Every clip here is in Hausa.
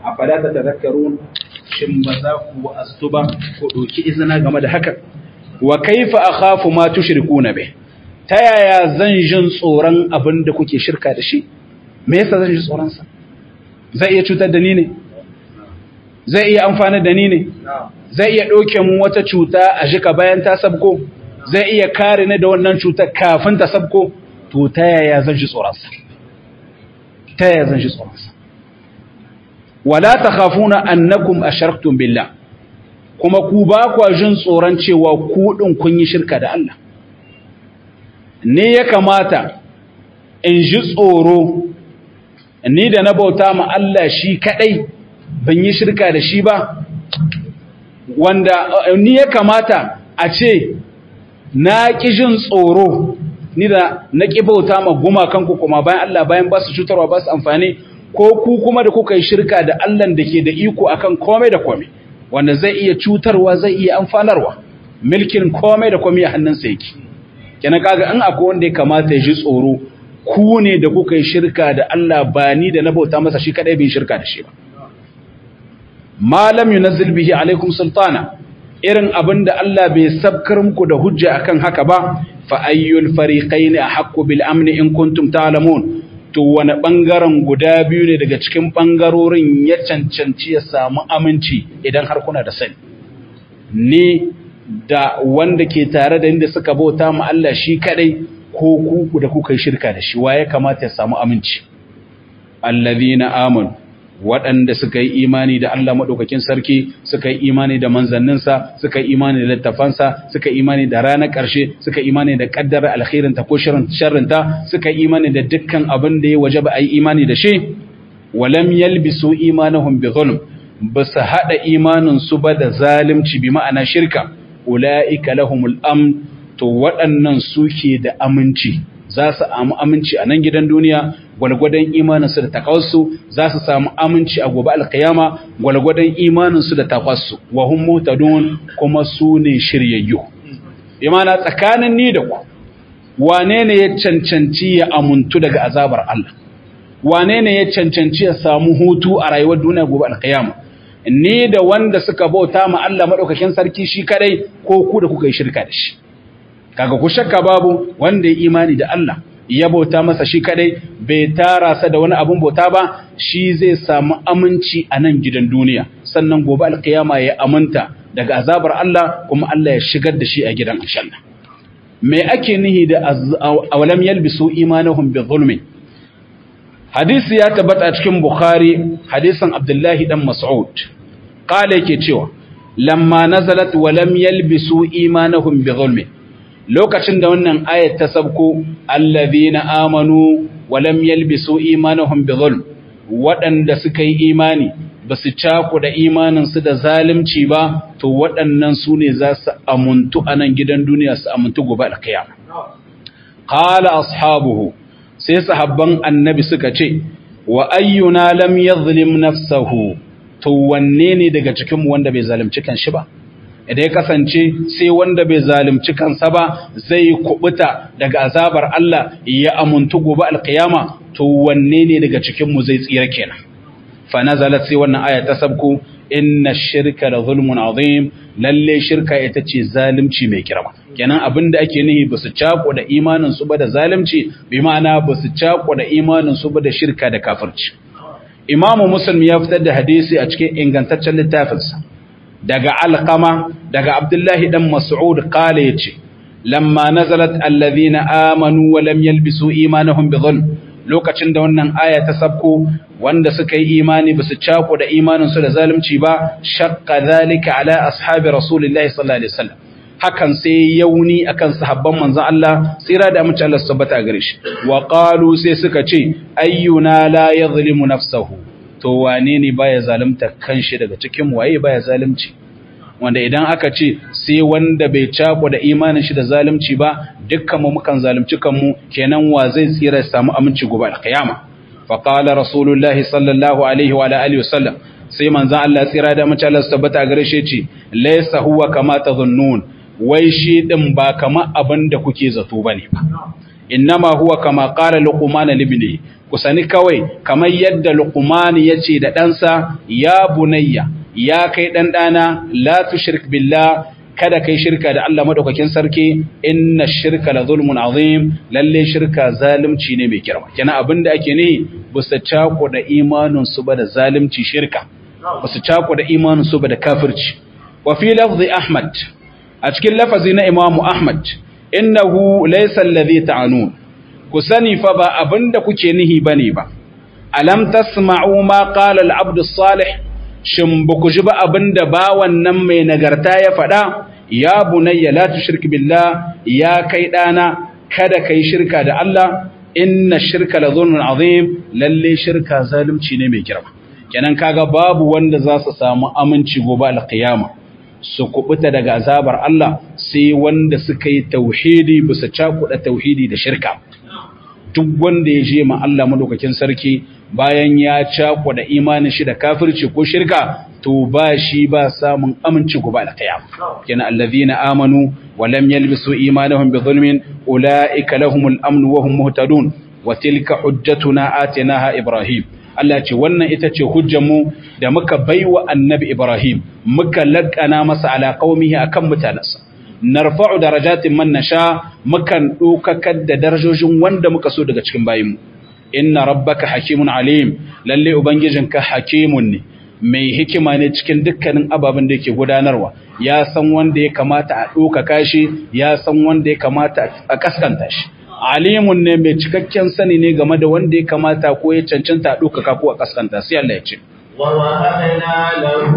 afala tatadhakkarun shin ba za ku astu ba ko doki izina game da haka wa kaifa akhafu ma tushrikuna bih ta yaya zan jin tsoron abin da kuke shirka da shi me yasa zan ji tsoron sa zai iya cutar da ni ne zai iya amfana da ni ne zai iya ɗauke mu wata cuta a jika bayan ta sabko zai iya kare ni da wannan cutar kafin ta sabko to ta yaya zan ji tsoron sa ta yaya zan ji tsoron sa wala takhafuna annakum asharaktum billah kuma ku ba ku jin tsoron cewa ku din kun yi shirka da Allah ne ya kamata in ji tsoro ni da na bauta ma Allah shi kadai ban yi shirka da shi ba wanda ni ya kamata a ce na ƙi jin tsoro ni da na ƙi bauta ma gumakanku kuma bayan Allah bayan ba su cutarwa ba su amfani ko ku kuma da kuka yi shirka da Allah da ke da iko akan komai da komai wanda zai iya cutarwa zai iya amfanarwa milkin komai da komai a hannunsa yake kenan kaga in akwai wanda ya kamata ya ji tsoro ku ne da kuka yi shirka da Allah ba ni da na bauta masa shi kadai bai shirka da shi ba malam yunazzil bihi alaikum sultana irin abinda Allah bai sabkar muku da hujja akan haka ba fa ayyul fariqain ahqqu bil amni in kuntum ta'lamun to wani bangaren guda biyu ne daga cikin bangarorin ya cancanci ya samu aminci idan har kuna da sani ni da wanda ke tare da inda suka bauta mu Allah shi kadai ko ku da kuka yi shirka da shi waye kamata ya samu aminci allazina amanu waɗanda suka yi imani da Allah maɗaukakin sarki suka yi imani da manzanninsa suka yi imani da littafansa suka yi imani da ranar ƙarshe suka yi imani da ƙaddara alkhairinta ko sharrinta suka yi imani da dukkan abin da ya waje ba a yi imani da shi walam yalbisu imanahum bi zulm ba su haɗa imaninsu ba da zalimci bi ma'ana shirka ula'ika lahumul amn to waɗannan suke da aminci za su samu aminci a nan gidan duniya gwalgwadon imaninsu da takawarsu za su samu aminci a gobe alkiyama gwalgwadon imaninsu da takwarsu wa hum mutadun kuma su ne shiryayyu imana tsakanin ni da ku wane ne ya cancanci ya amuntu daga azabar Allah wane ne ya cancanci ya samu hutu a rayuwar duniya gobe alkiyama ni da wanda suka bauta ma Allah madaukakin sarki shi kadai ko ku da kuka yi shirka da shi kaga ku shakka babu wanda ya imani da Allah ya bauta masa shi kadai bai tara sa da wani abun bauta ba shi zai samu aminci a nan gidan duniya sannan gobe alkiyama ya aminta daga azabar Allah kuma Allah ya shigar da shi a gidan aljanna me ake nihi da awalam yalbisu imanahum bi zulmi hadisi ya tabbata a cikin bukhari hadisin abdullahi dan mas'ud qala yake cewa lamma nazalat walam yalbisu imanahum bi zulmi lokacin da wannan ayat ta sabko allazina amanu walam yalbisu imanahum bizulm waɗanda suka yi imani ba su cako da imaninsu da zalunci ba to waɗannan su ne za su amuntu a nan gidan duniya su amuntu gobe alkiyama qala ashabuhu sai sahabban annabi suka ce wa ayyuna lam yadhlim nafsahu to wanne ne daga cikin mu wanda bai zalunci kanshi ba idan ya kasance sai wanda bai zalunci kansa ba zai kubuta daga azabar Allah ya amuntu gobe alkiyama to wanne ne daga cikin mu zai tsira kenan fa nazalat sai wannan aya ta sabku inna shirka la zulmun azim lalle shirka ita ce zalunci mai girma kenan abinda ake nihi ba su cako da imanin su ba da zalunci bi ma'ana ba su cako da imanin su ba da shirka da kafirci imamu muslim ya fitar da hadisi a cikin ingantaccen littafinsa daga alqama daga abdullahi dan mas'ud qala yace lamma nazalat alladhina amanu wa lam yalbisu imanahum bidhulm lokacin da wannan aya ta sabko wanda suka yi imani basu cako da imanin su da zalunci ba shaqqa zalika ala ashabi rasulillahi sallallahu alaihi wasallam hakan sai yauni akan sahabban manzon Allah tsira da amince Allah subhanahu wa gare shi wa qalu sai suka ce ayyuna la yadhlimu nafsahu to wane ne baya zalunta kanshi daga cikin waye baya zalunci wanda idan aka ce sai wanda bai cako da imanin shi da zalunci ba dukkan mu mukan zalunci kanmu kenan wa zai tsira samu aminci gobe alkiyama fa qala rasulullahi sallallahu alaihi wa alihi wasallam sai manzon Allah tsira da mace Allah tabbata gare shi ce laysa huwa kama tadhunnun wai shi din ba kama abin da kuke zato bane ba innama huwa kama qala luqman libni kusani kawai kamar yadda luqman yace da ɗansa ya bunayya ya kai dan dana la tushrik billah kada kai shirka da Allah madaukakin sarki inna shirka la zulmun azim lalle shirka zalunci ne mai girma kenan abinda ake ne busa cako da imanin su ba da zalunci shirka busa cako da imanin su ba da kafirci wa fi lafzi ahmad a cikin lafazi na imamu ahmad innahu laysa alladhi ta'anun ku sani fa ba abinda kuke nihi bane ba alam tasma'u ma qala al-abd as-salih shin ba ku ji ba abinda bawan nan mai nagarta ya faɗa ya bunayya la tushrik billah ya kai dana kada kai shirka da Allah inna shirka la zulmun azim lalle shirka zalunci ne mai girma kenan kaga babu wanda za su samu aminci gobe alqiyama su kubuta daga azabar Allah sai wanda suka yi tauhidi bisa cakuɗa tauhidi da shirka duk wanda ya je ma Allah madaukakin sarki bayan ya cakuɗa imanin shi da kafirci ko shirka to ba shi ba samun aminci gobe da kiyama kenan allazina amanu wa lam yalbisu imanahum bi zulmin ulaika lahumul amn wa hum muhtadun wa tilka hujjatuna atinaha ibrahim Allah ce wannan ita ce hujjarmu da muka baiwa annabi Ibrahim muka laƙana masa ala qaumihi akan mutanansa narfa'u darajatin man nasha mukan dokakar da darajojin wanda muka so daga cikin bayinmu inna rabbaka hakimun alim lalle ubangijinka hakimun ne mai hikima ne cikin dukkanin ababen da yake gudanarwa ya san wanda ya kamata a dokaka shi ya san wanda ya kamata a kaskanta shi alimun ne mai cikakken sani ne game da wanda ya kamata ko ya cancanta a dokaka ko a kaskanta sai Allah ya ce ووهبنا له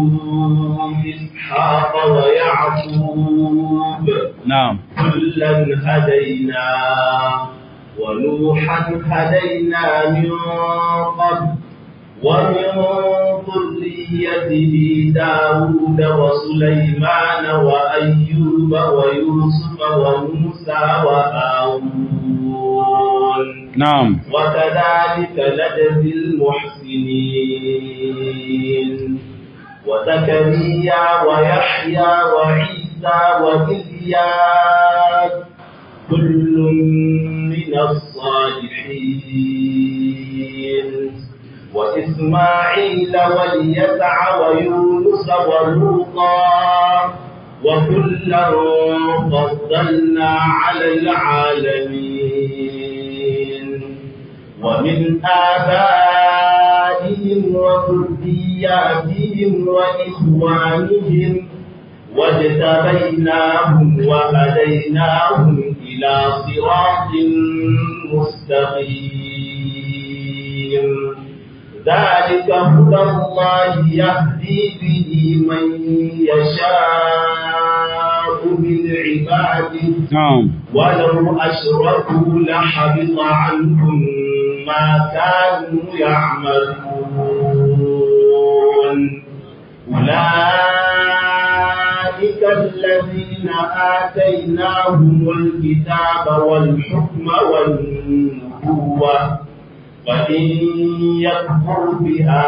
إسحاق ويعقوب na'am كلا هدينا ونوحا هدينا من قبل ومن ذريته داود وسليمان وأيوب ويوسف وموسى وهارون na'am وكذلك نجزي المحسنين وزكريا ويحيى وعيسى وإلياس كل من الصالحين وإسماعيل واليسع ويونس ولوطا وكلا فضلنا على العالمين ومن آبائهم وذرياتهم وإخوانهم واجتبيناهم وهديناهم إلى صراط مستقيم ذلك هدى الله يهدي به من يشاء من عباده na'am ولو أشركوا لحبط عنهم ما كانوا يعملون أولئك الذين آتيناهم الكتاب والحكم والنبوة وإن يكفر بها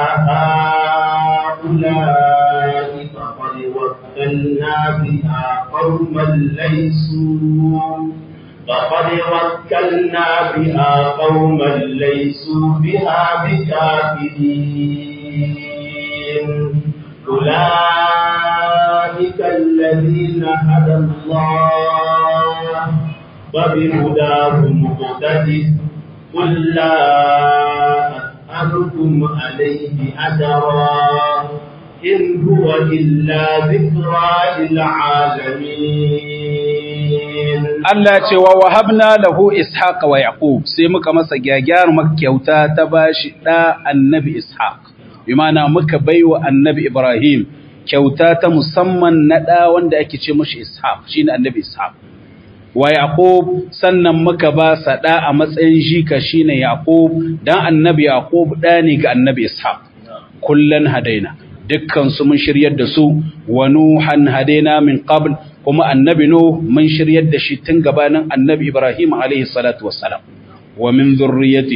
هؤلاء فقد وكلنا بها قوما ليسوا فقد وكلنا بها قوما ليسوا بها بكافرين أولئك الذين هدى الله وبهداه مقتدر قل لا أسألكم عليه أجرا إن هو إلا ذكرى للعالمين Allah ce wa wahabna lahu ishaqa wa yaqub sai muka masa gyagyar kyauta ta bashi da annabi ishaq bi ma'ana muka baiwa annabi ibrahim kyauta ta musamman na da wanda ake ce mashi ishaq shine annabi ishaq wa yaqub sannan muka ba sa da a matsayin jika shine yaqub dan annabi yaqub da ne ga annabi ishaq kullan hadaina dukkan su mun shiryar da su wa nuhan hadaina min qabl kuma annabi nuh mun shiryar da shi tun gabanin annabi ibrahim alaihi salatu wassalam wa min zurriyyatihi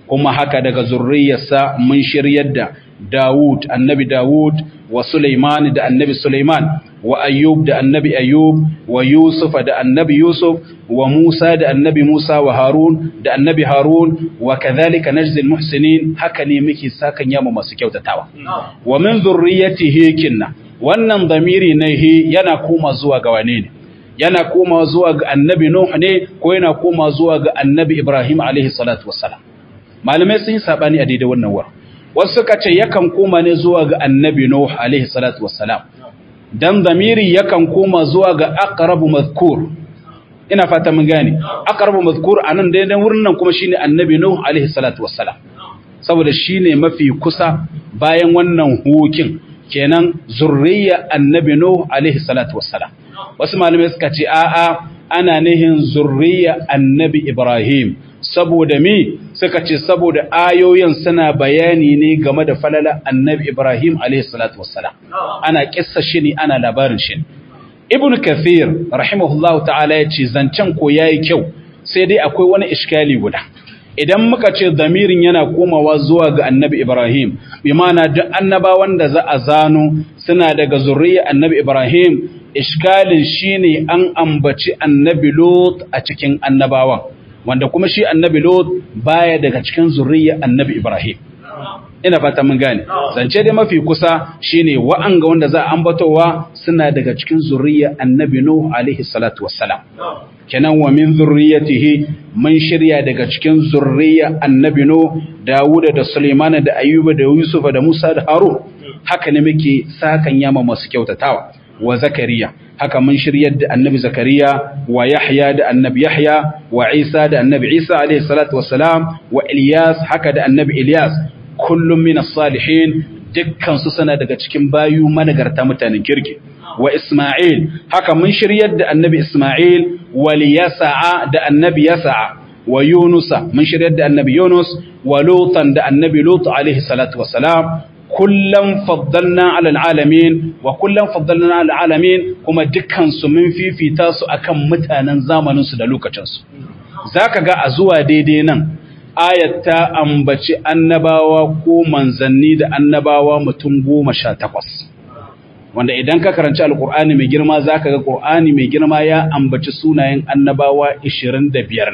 kuma haka daga zurriyarsa mun shiryar da Dawud annabi Dawud wa Sulaiman da annabi Sulaiman wa Ayyub da annabi Ayyub wa Yusuf da annabi Yusuf wa Musa da annabi Musa wa Harun da annabi Harun wa kadhalika najzi almuhsinin haka ne muke sakan yama masu kyautatawa wa min zurriyatihi kinna wannan damiri ne yana koma zuwa ga wane ne yana koma zuwa ga annabi Nuh ne ko yana koma zuwa ga annabi Ibrahim alaihi salatu wassalam malamai sun yi sabani a daidai wannan war wasu suka ce yakan koma ne zuwa ga annabi Nuh alaihi salatu wassalam dan damiri yakan koma zuwa ga aqrabu mazkur ina fata mun gane aqrabu mazkur anan daidai wurin nan kuma shine annabi Nuh alaihi salatu wassalam saboda shine mafi kusa bayan wannan hukin kenan zurriya annabi Nuh alaihi salatu wassalam wasu malamai suka ce a'a ana nihin zurriya annabi Ibrahim saboda mi suka ce saboda ayoyin suna bayani ne game da falala annabi Ibrahim alaihi salatu wassalam ana kissa shi ne ana labarin shi Ibn Kathir rahimahullahu ta'ala ya ce zancen ko yayi kyau sai dai akwai wani iskali guda idan muka ce damirin yana komawa zuwa ga annabi Ibrahim bi ma'ana duk annabawan da za a zano suna daga zurriya annabi Ibrahim iskalin shine an ambaci annabi Lot a cikin annabawan wanda kuma shi annabi Lot baya daga cikin zurriya annabi Ibrahim ina fata mun gane zance dai mafi kusa shine wa'anga wanda za a ambatowa suna daga cikin zurriya annabi Nuh alaihi salatu wassalam kenan wa min zurriyatihi mun shirya daga cikin zurriya annabi Nuh Dawuda da Sulaiman da Ayyuba da Yusuf da Musa da Harun haka ne muke sakan yama masu kyautatawa wa Zakariya haka mun shiryar da annabi Zakariya wa Yahya da annabi Yahya wa Isa da annabi Isa alaihi salatu wassalam wa Ilyas haka da annabi Ilyas kullum min as-salihin dukkan su sana daga cikin bayu managarta mutanen kirki wa Isma'il haka mun shiryar da annabi Isma'il wa Yasa'a da annabi Yasa'a wa Yunusa mun shiryar da annabi Yunus wa Lutan da annabi Lut alaihi salatu wassalam kullum faddalna alal alamin wa kullum faddalna alal alamin kuma dukkan su mun fifita su akan mutanen zamanin su da lokacin su zaka ga a zuwa daidai nan ayat ta ambaci annabawa ko manzanni da annabawa mutum goma sha takwas wanda idan ka karanci alkur'ani mai girma zaka ga qur'ani mai girma ya ambaci sunayen annabawa 25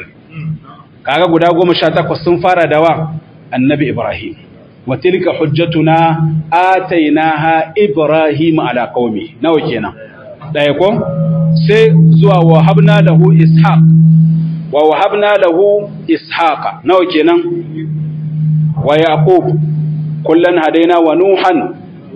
kaga guda 18 sun fara da wa annabi ibrahim wa tilka hujjatuna atainaha ibrahim ala qaumi nawa kenan daya ko sai zuwa wa habna lahu ishaq wa wahabna lahu ishaqa nawa kenan wa yaqub kullan hadaina wa nuhan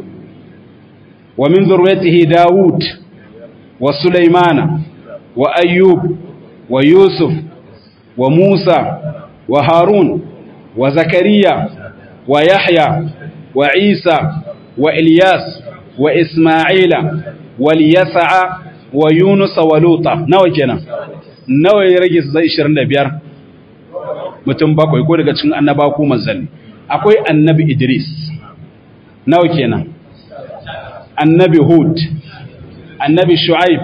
wa min zurriyyatihi daud wa sulaymana wa ayyub wa yusuf wa musa wa harun wa zakariya wa yahya wa isa wa ilyas wa isma'ila wa yasa'a wa yunus wa luta nawa kenan nawa ya rage su zai 25 mutum bakwai ko daga cikin annaba ko manzanni akwai annabi Idris nawa kenan annabi Hud annabi Shu'aib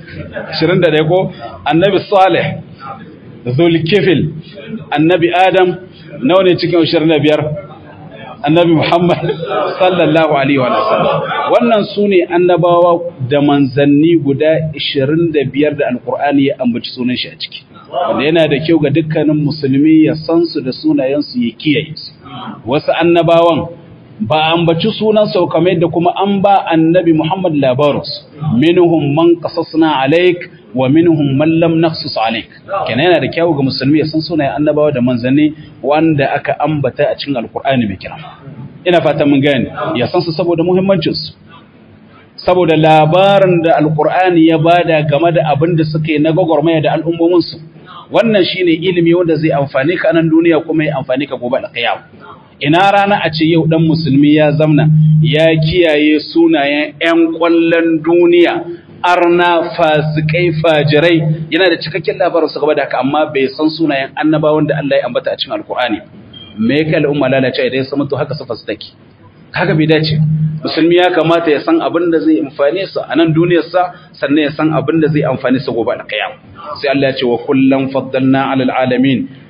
21 ko annabi Salih Zulkifil annabi Adam nawa ne cikin 25 annabi Muhammad sallallahu alaihi wa sallam wannan sune annabawa da manzanni guda 25 da alkur'ani ya ambaci sunan shi a ciki wanda yana da kyau ga dukkanin musulmi ya san su da sunayen su ya kiyaye su wasu annabawan ba ambaci sunan su kamar da kuma an ba annabi Muhammad labarus minhum man qasasna alaik wa minhum man lam naqsus alaik kenan yana da kyau ga musulmi ya san sunayen annabawa da manzanni wanda aka ambata a cikin alkur'ani mai kira ina fata mun gane ya san su saboda muhimmancin su saboda labarin da alkur'ani ya bada game da abin da suka yi na gwagwarmaya da al'ummomin su wannan shine ilimi wanda zai amfani ka nan duniya kuma ya amfani ka gobe da kiyama ina rana a ce yau dan musulmi ya zamna ya kiyaye sunayen 'yan kwallon duniya arna fasikai fajirai yana da cikakken labarin su gaba da haka amma bai san sunayen annabawan da Allah ya ambata a cikin alkur'ani me yake al'umma lalace idan ya samu to haka su fasitaki haka bai dace musulmi ya kamata ya san abin da zai amfane su a nan duniyarsa sannan ya san abin da zai amfane su gobe da kiyama sai Allah ya ce wa kullam faddalna alal alamin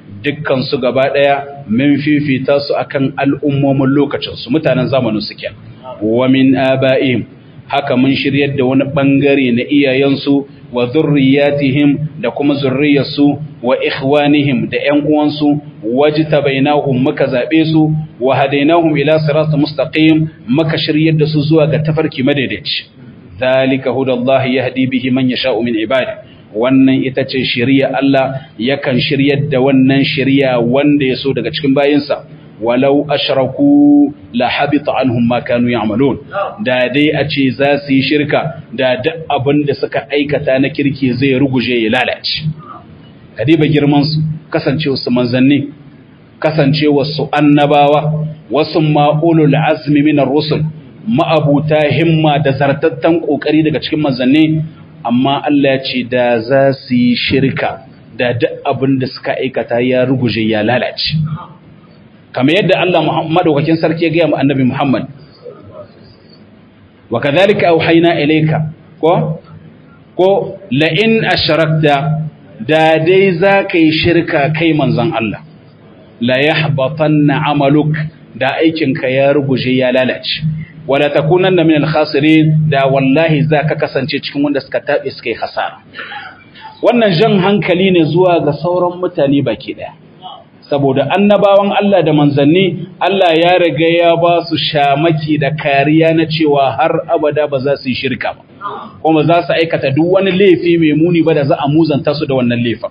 dukkan su gaba daya min fifita su akan al'ummomin lokacin su mutanen zamanin su kenan wa min aba'ihim haka mun shiryar da wani bangare na iyayensu wa zurriyatihim da kuma zurriyarsu wa ikhwanihim da ƴan uwansu wajtabainahum muka zabe su wa hadainahum ila siratal mustaqim muka shiryar da su zuwa ga tafarki madaidaici zalika hudallahi yahdi bihi man yasha'u min ibadi wannan ita ce shari'a Allah yakan shiryar da wannan shari'a wanda ya so daga cikin bayinsa walau ashraku la habita anhum ma kanu ya'malun da dai a ce za su yi shirka da duk abin da suka aikata na kirki zai ruguje ya lalace kadiba girman su kasancewa su manzanni kasancewa su annabawa wasu ma'ulul azmi min ar-rusul ma'abuta himma da zartattan kokari daga cikin manzanni amma Allah ya ce da za su yi shirka da duk abin da suka aikata ya ruguje ya lalace kamar yadda Allah madaukakin sarki ya gaya mu annabi Muhammad wa kadhalika auhayna ilayka ko ko la in ashrakta da dai zaka yi shirka kai manzon Allah la yahbatanna amaluk da aikinka ya ruguje ya lalace wala takunanna min al-khasirin da wallahi zaka kasance cikin wanda suka tabe suka yi hasara wannan jan hankali ne zuwa ga sauran mutane baki daya saboda annabawan Allah da manzanni Allah ya riga ya ba su shamaki da kariya na cewa har abada ba za su yi shirka ba kuma za su aikata duk wani laifi mai muni ba da za a muzanta su da wannan laifin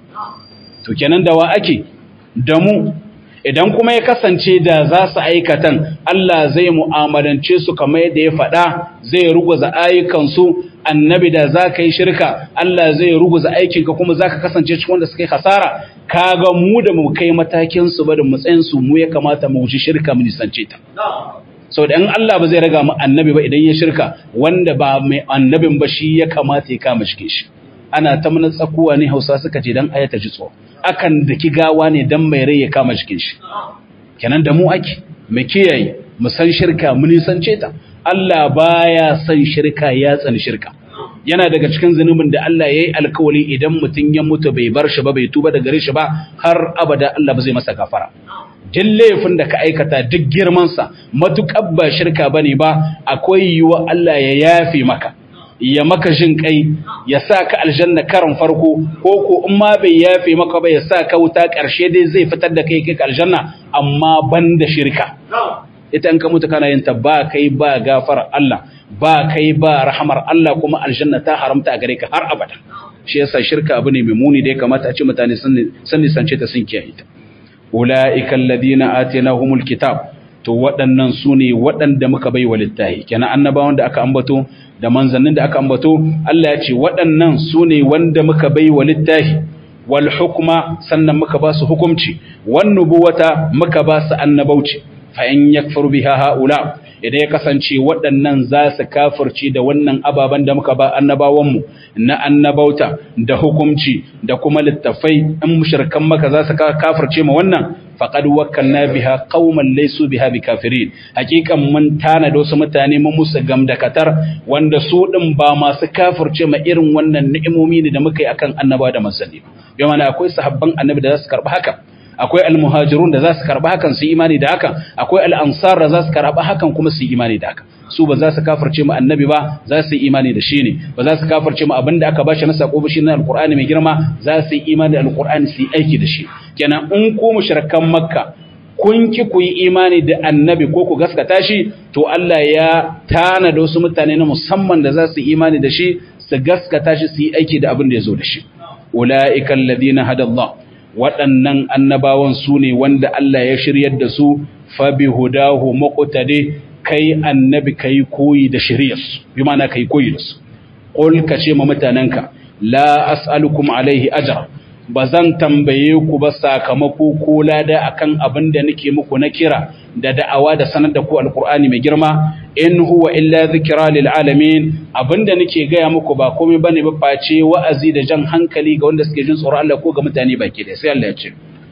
to kenan da wa ake da mu idan kuma ya kasance da za su aikatan Allah zai mu'amalance su kamar yadda ya faɗa zai ruguza ayyukansu annabi da za ka yi shirka Allah zai ruguza aikinka kuma za ka kasance cikin wanda suka yi hasara kaga mu da mu kai matakin su ba da matsayin su mu ya kamata mu wuce shirka mu nisance ta sau da in Allah ba zai raga mu annabi ba idan ya shirka wanda ba mai annabin ba shi ya kamata ya kama shi shi ana ta mana tsakuwa ne hausa suka ce dan ayata ji tsoro akan daki gawa ne dan mai rai ya kama jikin shi kenan da mu ake mu kiyaye mu san shirka mu nisance ta Allah baya son shirka ya tsani shirka yana daga cikin zunubin da Allah yayi alkawari idan mutun ya mutu bai bar shi ba bai tuba daga gare shi ba har abada Allah ba zai masa kafara duk laifin da ka aikata duk girman sa matukar ba shirka bane ba akwai yiwa Allah ya yafe maka ya maka jin kai ya sa ka aljanna karan farko ko ko in ma bai yafe maka ba ya sa ka wuta ƙarshe dai zai fitar da kai kai aljanna amma ban da shirka ita in ka mutu kana yin ta ba kai ba gafar Allah ba kai ba rahamar Allah kuma aljanna ta haramta a gare ka har abada shi yasa shirka abu ne mai muni da ya kamata a ce mutane sun nisance ta sun kiyaye ta ulaika alladhina atainahumul kitab to waɗannan su ne waɗanda muka bai wa littahi kenan annabawan da aka ambato da manzannin da aka ambato Allah ya ce waɗannan su ne wanda muka bai wa littahi wal hukma sannan muka ba su hukumci wan nubuwata muka ba su annabauci fa in yakfuru biha haula idan ya kasance waɗannan za su kafirci da wannan ababen da muka ba annabawanmu na annabauta da hukumci da kuma littafai in mushrikan maka za su kafirce ma wannan faqad wakkalna biha qauman laysu biha bikafirin hakikan mun tana da wasu mutane mun musu gamdakatar wanda su din ba masu kafirce ma irin wannan ni'imomi ne da muka yi akan annabawa da manzanni yau mana akwai sahabban annabi da za su karɓi haka akwai almuhajirun da za su karɓi hakan su imani da hakan akwai al'ansar da za su karɓi hakan kuma su imani da hakan su ba za su kafirce mu annabi ba za su yi imani da shi ne ba za su kafirce mu abinda aka bashi na sako ba shi na alqur'ani mai girma za su yi imani da alqur'ani su yi aiki da shi kenan in ku mushrikan makka kun ki ku yi imani da annabi ko ku gaskata shi to Allah ya tana da wasu mutane na musamman da za su yi imani da shi su gaskata shi su yi aiki da abin da ya zo da shi ulaika alladhina hada Allah waɗannan annabawan su ne wanda Allah ya shiryar da su fa bi hudahu muqtadi kai annabi kai koyi da shiriyarsu bi ma'ana kai koyi da su qul ka ce ma mutananka la as'alukum alaihi ajra bazan tambaye ku ba sakamako ko lada akan abin da nake muku na kira da da'awa da sanar da ku alqur'ani mai girma in huwa illa zikra lil alamin abinda nake gaya muku ba komai bane ba face wa'azi da jan hankali ga wanda suke jin tsoron Allah ko ga mutane baki da sai Allah ya ce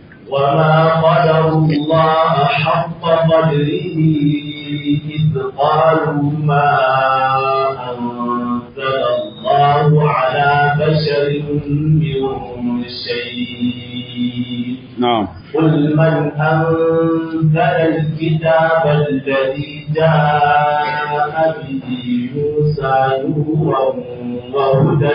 وما قدر الله حق قدره إذ قالوا ما أنزل الله الله على بشر من شيء نعم قل من أنزل الكتاب الذي جاء به موسى نورا وهدى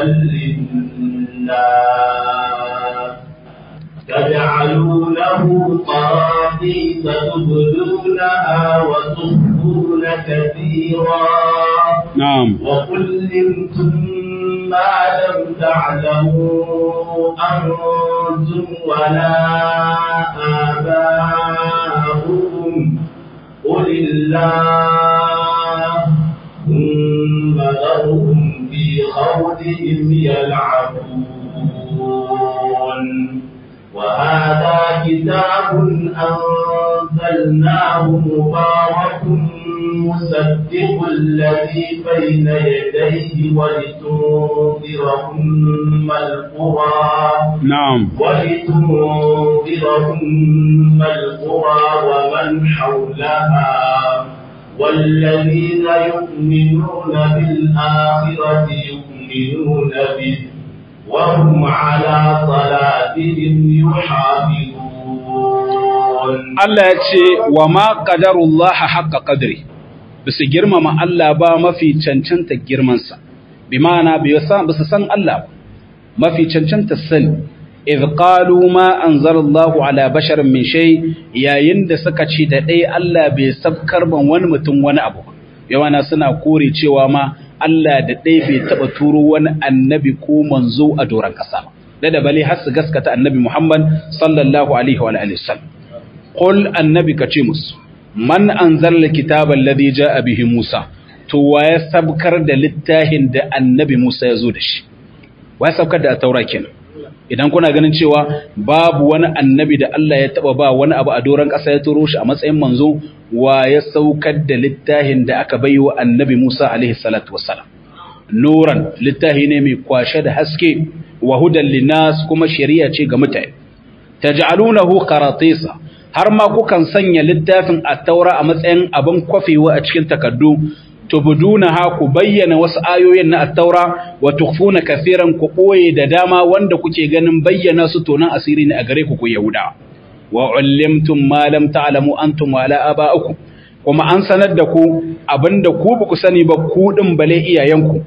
للناس تجعلونه قراطيس تبدونها وتخفون كثيرا نعم وكلمتم ما لم تعلموا أنتم ولا آباؤكم قل الله ثم ذرهم في خوضهم يلعبون وهذا كتاب أنزلناه مبارك مصدق الذي بين يديه ولتنذر أم القرى نعم ولتنذر أم القرى ومن حولها والذين يؤمنون بالآخرة يؤمنون به وهم على صلاتهم يحافظون Allah ya ce wa ma qadarullaha haqqa qadri bisu girmama Allah ba mafi cancanta girmansa bi ma'ana bisu san Allah ba mafi cancanta sani idh qalu ma anzalallahu ala basharin min shay yayin da suka ce da dai Allah bai sabkar ban wani mutum wani abu yawana suna kore cewa ma Allah da dai bai taba turo wani annabi ko manzo a doran kasa da da bale har su gaskata annabi Muhammad sallallahu alaihi wa alihi wasallam qul annabi kace musu man anzala kitaba alladhi jaa bihi Musa to waye sabkar da littafin da annabi Musa ya zo da shi waye sabkar da taura kenan idan kuna ganin cewa babu wani annabi da Allah ya taba ba wani abu a doron ƙasa ya turo shi a matsayin manzo wa ya saukar da littafin da aka bai wa annabi Musa alaihi salatu wassalam nuran littafi ne mai kwashe da haske wa hudan linas kuma shari'a ce ga mutane taj'alunahu qaratisa har ma kukan sanya littafin at-taura a matsayin abin kwafewa a cikin takaddu tubdunaha ku bayyana wasu ayoyin na at-taura wa tukhfuna kaseeran ku koye da dama wanda kuke ganin bayyana su tonan asiri ne a gare ku ku yahuda wa ullimtum ma lam ta'lamu antum wala aba'ukum kuma an sanar da ku abinda ku ba ku sani ba ku din bale iyayenku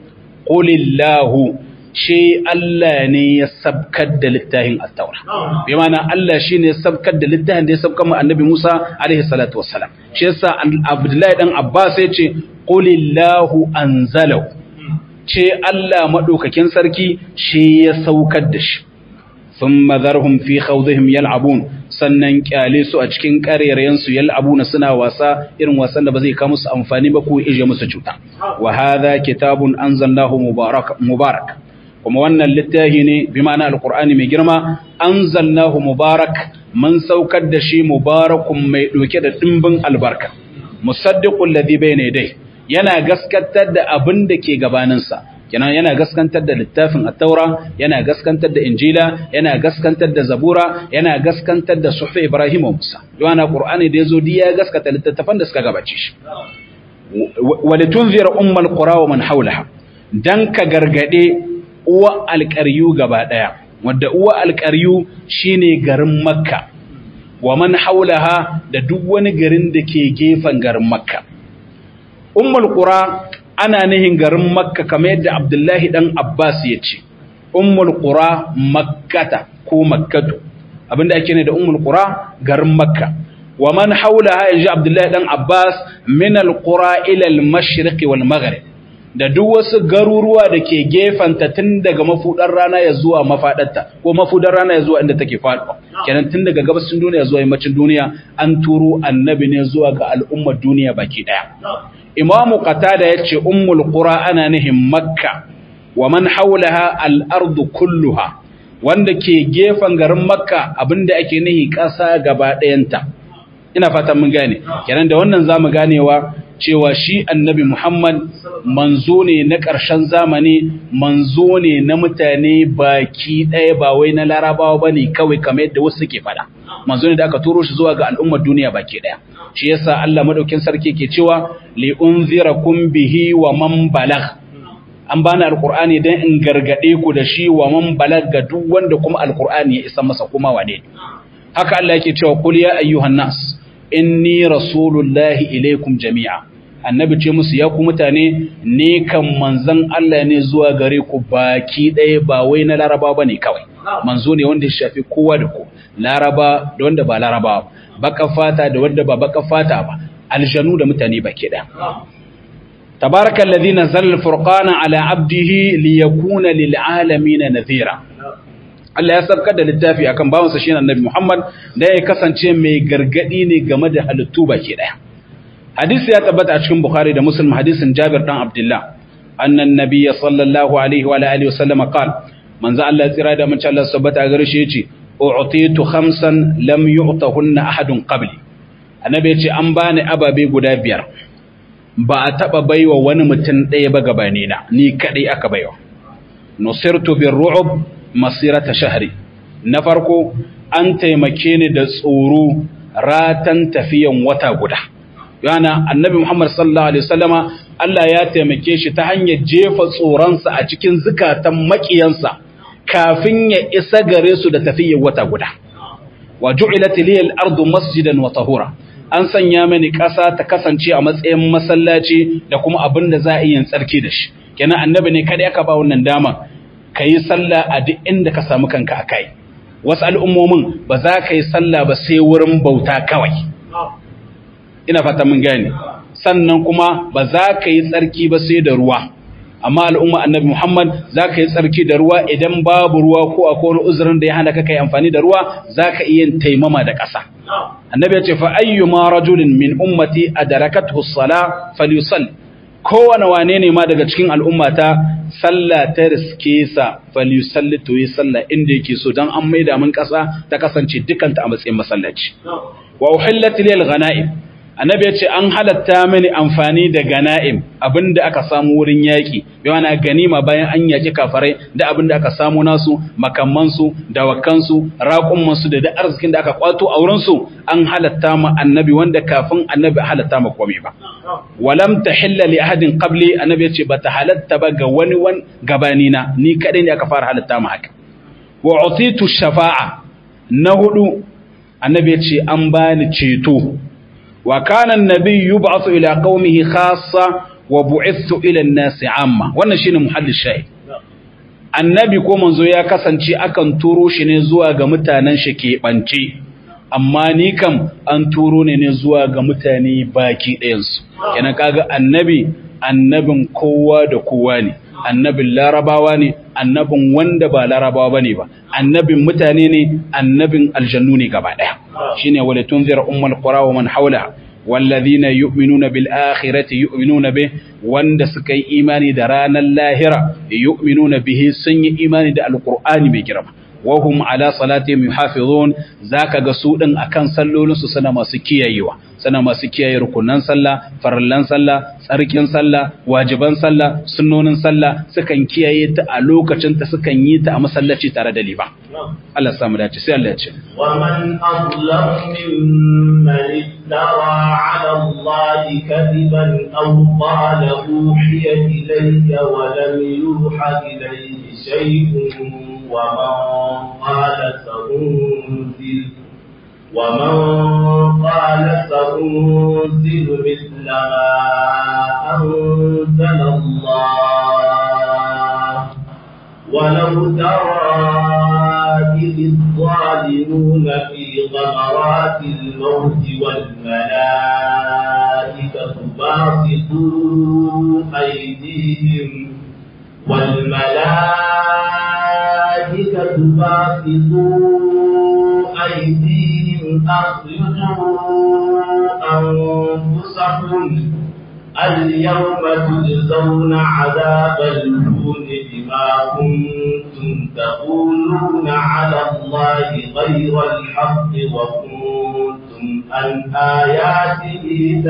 qulillahu shi Allah ne ya sabkar da littafin at-taura bi ma'ana Allah shine ya sabkar da littafin da ya sabkar mu annabi Musa alaihi salatu wassalam shi yasa Abdullahi dan Abbas ya ce qulillahu anzalahu ce Allah madaukakin sarki shi ya saukar da shi thumma dharhum fi khawdihim yal'abun sannan kyale su a cikin karerayen su yal'abuna suna wasa irin wasan da ba zai kawo musu amfani ba ko ije musu cuta wa hadha kitabun anzalnahu mubarak mubarak kuma wannan littafi ne bi ma'ana alqur'ani mai girma anzalnahu mubarak mun saukar da shi mubarakun mai doke da dimbin albarka musaddiqul ladhi bayna yadayhi yana gaskantar da abin da ke gabaninsa kenan yana gaskantar da littafin at-taura yana gaskantar da injila yana gaskantar da zabura yana gaskantar da suhuf ibrahim wa musa yana qur'ani da yazo diya gaskata littattafan da suka gabace shi walitunzira ummal qura wa man hawlaha dan ka gargade uwa alqaryu gaba daya wanda uwa alqaryu shine garin makka wa man hawlaha da duk wani garin da ke gefen garin makka ummul qura ana nihin garin makka kamar yadda abdullahi dan abbas ya ce ummul qura makkata ko makkatu abinda ake ne da ummul qura garin makka wa man haulaha yaji abdullahi dan abbas min al qura ila al mashriq wal maghrib da duk wasu garuruwa da ke gefanta tun daga mafudar rana ya zuwa mafadarta ko mafudar rana ya zuwa inda take faɗuwa kenan tun daga gabashin duniya zuwa yammacin duniya an turo annabi ne zuwa ga al'ummar duniya baki daya imamu qatada yace ummul qura ana nihin makka wa man haulaha al-ardu kulluha wanda ke gefen garin makka abinda ake nihi ƙasa gaba ɗayanta ina fatan mun gane kenan da wannan zamu ganewa cewa shi annabi Muhammad manzo ne na ƙarshen zamani manzo ne na mutane baki ɗaya ba wai na larabawa bane kawai kamar yadda wasu suke faɗa manzo ne da aka turo shi zuwa ga al'ummar duniya baki ɗaya shi yasa Allah madaukin sarki ke cewa li unzirakum bihi wa man balagh an bani alqur'ani dan in gargade ku da shi wa man balaga duk wanda kuma alqur'ani ya isa masa kuma wane haka Allah yake cewa qul ya ayyuhan nas inni rasulullahi ilaikum jami'a annabi ce musu ya ku mutane ne kan manzon Allah ne zuwa gare ku baki ɗaya ba wai na laraba bane kawai manzo ne wanda ya shafi kowa da ku laraba da wanda ba laraba baka fata da wanda ba baka fata ba aljanu da mutane baki ɗaya tabarakal ladhi nazzala al-furqana ala 'abdihi liyakuna lil 'alamin nadhira Allah ya sabkar da littafi akan bawansa shi annabi Muhammad da ya kasance mai gargadi ne game da halittu baki daya. Hadisi ya tabbata a cikin Bukhari da Muslim hadisin Jabir dan Abdullah annan nabiyya sallallahu alaihi wa alihi wa sallam qala manzo Allah ya tsira da mun Allah tabbata gare shi yace u'titu khamsan lam yu'tahunna ahadun qabli annabi yace an bani ababe guda biyar ba a taba baiwa wani mutum ɗaya ba gabani na ni kadai aka baiwa nusirtu birru'ub masirata shahri na farko an taimake ni da tsoro ratan tafiyan wata guda yana annabi Muhammad sallallahu alaihi wasallama Allah ya taimake shi ta hanyar jefa tsoronsa a cikin zukatan makiyansa kafin ya isa gare su da tafiyan wata guda wa ju'ilat liyal ardu masjidan wa tahura an sanya mani ƙasa ta kasance a matsayin masallaci da kuma abin da za a yi tsarki da shi kenan annabi ne kada aka ba wannan dama ka yi sallah a duk inda ka samu kanka a kai wasu al'ummomin ba za ka yi sallah ba sai wurin bauta kawai ina fata mun gane sannan kuma ba za ka yi tsarki ba sai da ruwa amma al'umma annabi muhammad za ka yi tsarki da ruwa idan babu ruwa ko a wani uzurin da ya hana ka kai amfani da ruwa za ka iya taimama da ƙasa annabi ya ce fa ayyuma rajulin min ummati adarakathu as-sala falyusalli kowane wane ne ma daga cikin al'ummata sallah ta riske sa falyusalli to yi sallah inda yake so dan an maida min kasa ta kasance dukanta a matsayin masallaci wa uhillat lil ghanaim annabi ya ce an halatta mini amfani da ganaim abinda aka samu wurin yaki bi wana ganima bayan an yaki kafarai da abinda aka samu nasu makammansu dawakansu raƙummansu da da arzikin da aka kwato a wurinsu an halatta ma annabi wanda kafin annabi halatta ma komai ba walam tahilla li ahadin qabli annabi ya ce bata halatta ba ga wani wan gabanina ni kadai ne aka fara halatta ma haka wa utitu shafa'a na hudu annabi ya ce an bani ceto wa kana annabi yub'athu ila qaumihi khassa wa bu'ithu ila an-nasi amma wannan shine muhallin shahid annabi ko manzo ya kasance akan turo shi ne zuwa ga mutanen shi ke bance amma ni kam an turo ne ne zuwa ga mutane baki ɗayansu kenan kaga annabi annabin kowa da kowa ne annabin larabawa ne annabin wanda ba larabawa bane ba annabin mutane ne annabin aljannu ne gaba ɗaya shine wala tunzira ummul qura wa man hawla والذين يؤمنون بالآخرة يؤمنون به wanda suka yi imani da ranar lahira yu'minuna bihi sun yi imani da alqur'ani mai girma wahum ala salatihim yuhafizun zaka ga su din akan sallolin su suna masu kiyayewa suna masu kiyaye rukunan sallah farallan sallah tsarkin sallah wajiban sallah sunnonin sallah sukan kiyaye ta a lokacin ta sukan yi ta a masallaci tare da liba Allah samu dace sai Allah ya ce ومن أظلم ممن افترى على الله كذبا أو قال أوحي إلي ولم يوحى إليه شيء ومن قال سأنزل ومن قال سأنزل مثل ما أنزل الله ولو ترى إذ الظالمون في غمرات الموت والملائكة باسطوا أيديهم والملائكة باسطوا أيديهم أخرجوا أنفسكم اليوم تجزون عذاب الهون بما كنتم تقولون على الله غير الحق وكنتم عن آياته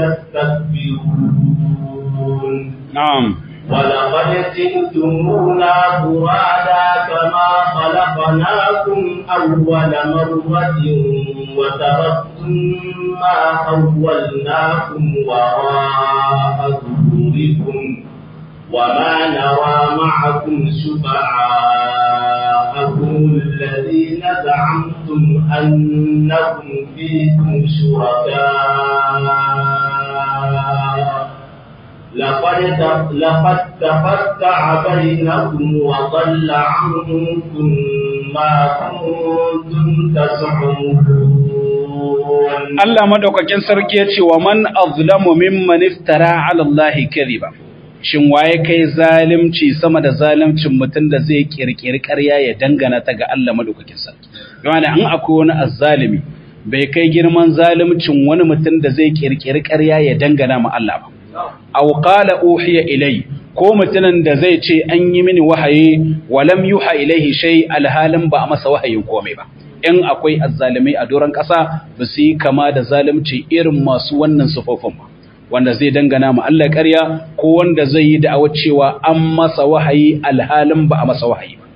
تستكبرون na'am ولقد جئتمونا فرادا كما خلقناkum أول مرة وتركتم ما خولناكم وراء ظهوركم وما نرى معكم شفعاءكم الذين زعمتم أنكم فيكم شركاء لقد لقد تقطع بينكم وضل عنكم ما كنتم تزعمون Allah madaukakin sarki ya ce wa man azlamu mimman iftara ala Allah kadhiba shin waye kai zalimci sama da zalimcin mutum da zai kirkiri ƙarya ya dangana ta ga Allah madaukakin sarki yana an akwai wani azzalimi bai kai girman zalimcin wani mutum da zai kirkiri ƙarya ya dangana ma Allah ba aw qala uhiya ilai ko mutumin da zai ce an yi mini wahayi walam yuha ilaihi shay alhalin ba a masa wahayin komai ba in akwai azzalimai a doron ƙasa ba su yi kama da zalunci irin masu wannan sufofin ba wanda zai dangana ma Allah ƙarya ko wanda zai yi da'awa cewa an masa wahayi alhalin ba a masa wahayi ba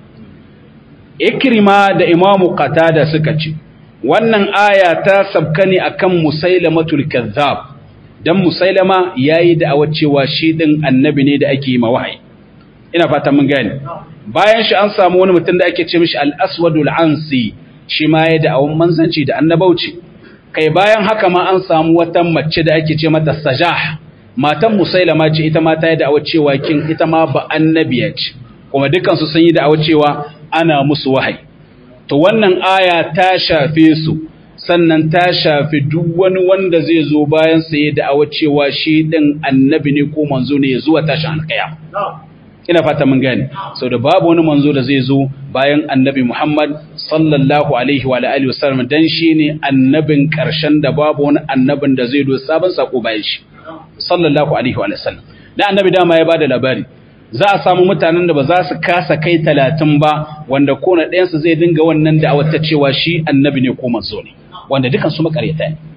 ikrima da imamu qatada suka ce wannan aya ta sabka ne akan musailamatul kazzab dan musailama yayi da'awa cewa shi din annabi ne da ake yi ma wahayi ina fata mun gane bayan shi an samu wani mutum da ake ce mishi al-aswadul ansi shi ma ya da'awun manzanci da annabauci kai bayan haka ma an samu wata mace da ake ce mata sajah matan musailama ce ita ma ta yi da'awar cewa kin ita ma ba annabiya ce kuma dukansu sun yi da'awar cewa ana musu wahayi to wannan aya ta shafe su sannan ta shafi duk wani wanda zai zo bayan sa ya da'awar cewa shi din annabi ne ko manzo ne ya zuwa tashin alƙiyama ina fata mun gane sau da babu wani manzo da zai zo bayan annabi Muhammad sallallahu alaihi wa alihi wasallam dan shine annabin karshen da babu wani annabin da zai zo sabon sako bayan shi sallallahu alaihi wa sallam dan annabi dama ya bada labari za a samu mutanen da ba za su kasa kai talatin ba wanda ko na ɗayan su zai dinga wannan da ta cewa shi annabi ne ko manzo ne wanda dukan su makaryata ne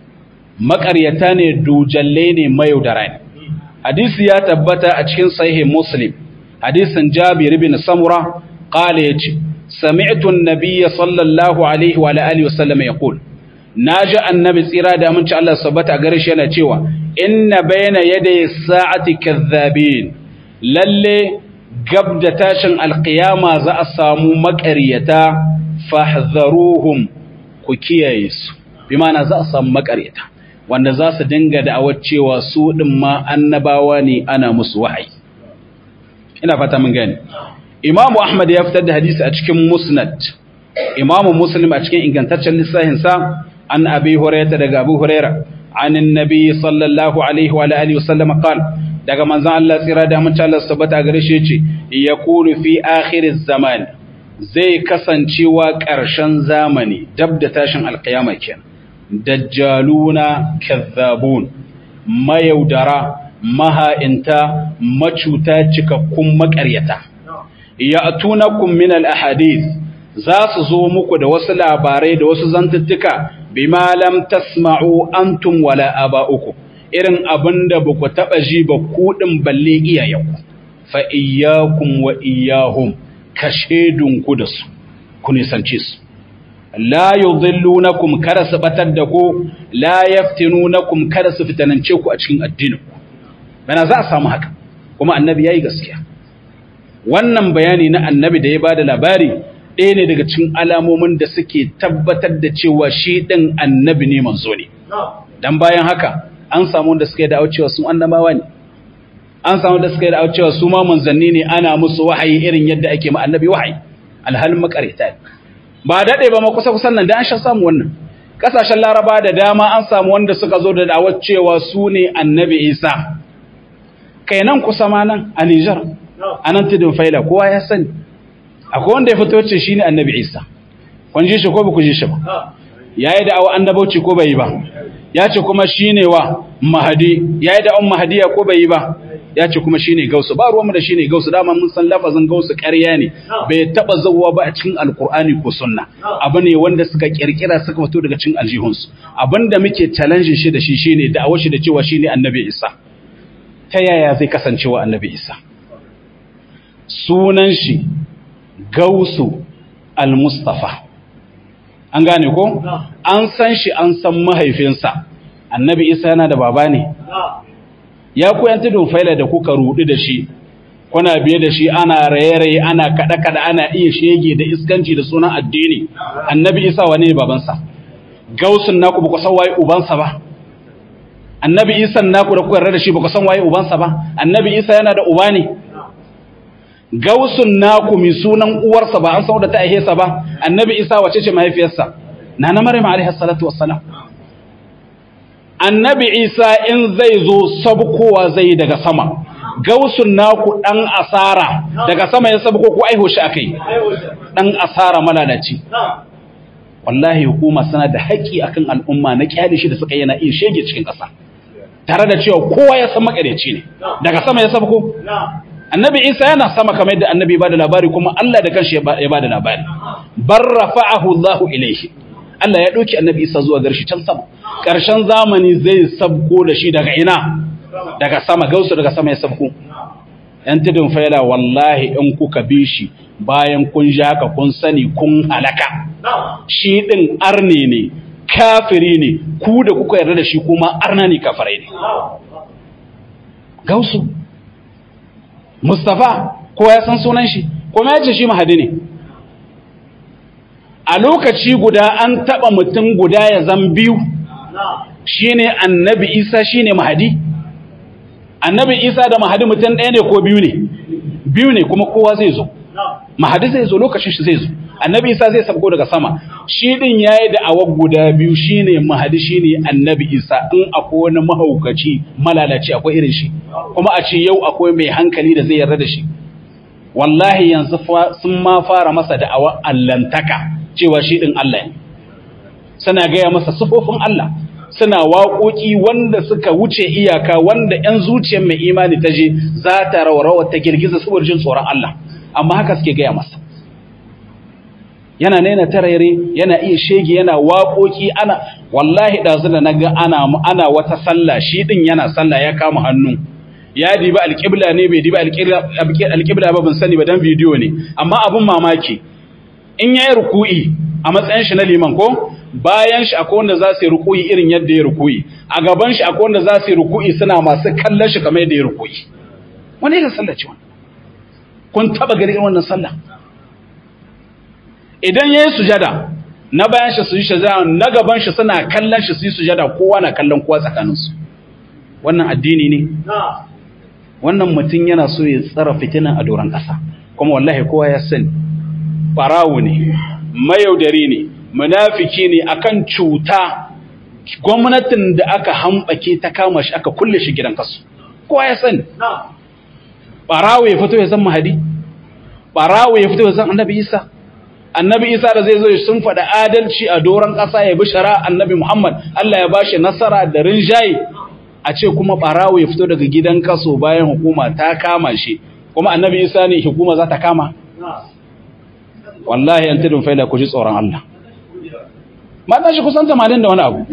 makaryata ne dujalle ne mayaudara ne hadisi ya tabbata a cikin sahih muslim hadisin jabir ibn samura qala yace sami'tu an-nabiy sallallahu alaihi wa alihi wasallam yaqul naji annabi tsira da aminci Allah sabbata gare shi yana cewa inna bayna yaday sa'ati kadhabin lalle gab da tashin alqiyama za a samu maƙaryata fahdharuhum ku kiyaye su bi ma'ana za a samu maƙaryata wanda za su dinga da'awar cewa su ɗin ma annabawa ne ana musu wahayi ina fata mun gani imamu ahmad ya fitar da hadisi a cikin musnad imamu muslim a cikin ingantaccen lissahinsa an abi hurairata daga abu huraira an annabi sallallahu alaihi wa alihi wasallam qal daga manzon Allah tsira da mun Allah tabbata gare shi yace yaqulu fi akhir zaman zai kasancewa ƙarshen zamani dab da tashin alƙiyama kenan dajjaluna kazzabun mayaudara maha'inta macuta cikakkun maƙaryata ya'tunakum min al-ahadith za su zo muku da wasu labarai da wasu zantuttuka bima lam tasma'u antum wala aba'ukum irin abinda ba ku taba ji ba ku din balle iyayenku fa iyyakum wa iyyahum kashedunku da su ku nisance su la yudhillunakum kada su batar da ku la yaftinunakum kada su fitanance ku a cikin addinin ku bana za a samu haka kuma annabi yayi gaskiya wannan bayani na annabi da ya bada labari ɗaya ne daga cikin alamomin da suke tabbatar da cewa shi ɗin annabi ne manzo ne dan bayan haka an samu wanda suka yi da cewa su annabawa ne an samu da suka yi da cewa su ma manzanni ne ana musu wahayi irin yadda ake ma annabi wahayi alhalin makarita ne ba daɗe ba ma kusa kusan nan da an sha samu wannan ƙasashen laraba da dama an samu wanda suka zo da da'awar cewa su ne annabi isa kai nan kusa ma nan a nijar a nan tudun faila kowa ya sani akwai wanda ya fito ce shi ne annabi isa kun ji shi ko ba ku ji shi ba ya yi da'awa annabauci ko bai yi ba ya ce kuma shi ne wa mahadi ya yi da'awan mahadiya ko bai yi ba ya ce kuma shi ne gausu ba ruwanmu da shi ne gausu dama mun san lafazin gausu ƙarya ne bai taɓa zauwa ba a cikin alkur'ani ko sunna abu ne wanda suka ƙirƙira suka fito daga cikin aljihunsu abin da muke challenge shi da shi shine da'awar shi da cewa shi ne annabi isa ta yaya zai kasancewa annabi isa sunan shi gausu al-mustafa an gane ko an san shi an san mahaifinsa annabi isa yana da baba ne ya koyan tudun faila da kuka rudu da shi kuna biye da shi ana raye-raye ana kaɗe-kaɗe ana iya shege da iskanci da sunan addini annabi isa wane ne babansa gausun naku ba ku san waye ubansa ba annabi isa naku da kuka yarda da shi ba ku san waye ubansa ba annabi isa yana da uba ne gausun naku mai sunan uwarsa ba an san da ta aihesa ba annabi isa wace ce mahaifiyarsa na na maryam alaihi salatu wassalam annabi isa in zai zo sabkowa zai daga sama gausun naku dan asara daga sama ya sabko ko aiho shi akai dan asara malalaci wallahi hukuma suna da haƙƙi akan al'umma na kyale shi da suka yana iya shege cikin ƙasa tare da cewa kowa ya san makareci ne daga sama ya sabko annabi isa yana sama kamar yadda annabi ba da labari kuma Allah da kanshi ya ba da labari bar rafa'ahu Allah ilaihi Allah ya ɗauki annabi isa zuwa garshi can sama ƙarshen zamani zai sabko da shi daga ina daga sama gausu daga sama ya sabko yan tudun faila wallahi in kuka bi shi bayan kun ji haka kun sani kun halaka shi ɗin arne ne kafiri ne ku da kuka yarda da shi kuma arna ne kafirai ne gausu Mustapha ko ya san sunan shi kuma ya ce shi mahadi ne a lokaci guda an taba mutum guda ya zan biyu shine annabi Isa shine mahadi annabi Isa da mahadi mutum ɗaya ne ko biyu ne biyu ne kuma kowa zai zo mahadi zai zo lokacin shi zai zo annabi Isa zai sabko daga sama shi din yayi da awar guda biyu shine mahadi shine annabi Isa in akwai wani mahaukaci malalaci akwai irin shi kuma a ce yau akwai mai hankali da zai yarda da shi wallahi yanzu sun ma fara masa da awar allantaka cewa shi din Allah ne suna gaya masa sufofin Allah suna waƙoƙi wanda suka wuce iyaka wanda 'yan zuciyar mai imani ta je za ta raurawa ta girgiza saboda jin tsoron Allah amma haka suke gaya masa yana naina tarare yana iya shege yana waƙoƙi ana wallahi ɗazu da naga ana ana wata sallah shi din yana sallah ya kama hannu ya diba alƙibla ne bai diba alƙibla ba ban sani ba dan bidiyo ne amma abin mamaki in yayi ruku'i a matsayin shi na liman ko bayan shi akwai wanda za su yi ruku'i irin yadda ya ruku'i a gaban shi akwai wanda za su yi ruku'i suna masu kallon shi kamar yadda ya ruku'i wani irin sallah ce wannan kun taba gari irin wannan sallah idan yayi sujada na bayan shi su yi sujada na gaban shi suna kallon shi su yi sujada kowa na kallon kowa tsakanin su wannan addini ne wannan mutum yana so ya tsara fitina a doron ƙasa kuma wallahi kowa ya sani barawo ne mayaudari ne munafiki ne akan cuta gwamnatin da aka hambake ta kama shi aka kulle shi gidan kasu kowa ya sani barawo ya fito ya san mahadi barawo ya fito ya san annabi isa annabi isa da zai zo sun faɗa adalci a doron ƙasa ya bi shara annabi muhammad allah ya bashi nasara da rinjaye a ce kuma barawo ya fito daga gidan kaso bayan hukuma ta kama shi kuma annabi isa ne hukuma za ta kama wallahi an tudun faila ku ji tsoron Allah matan shi kusan 80 da wani abu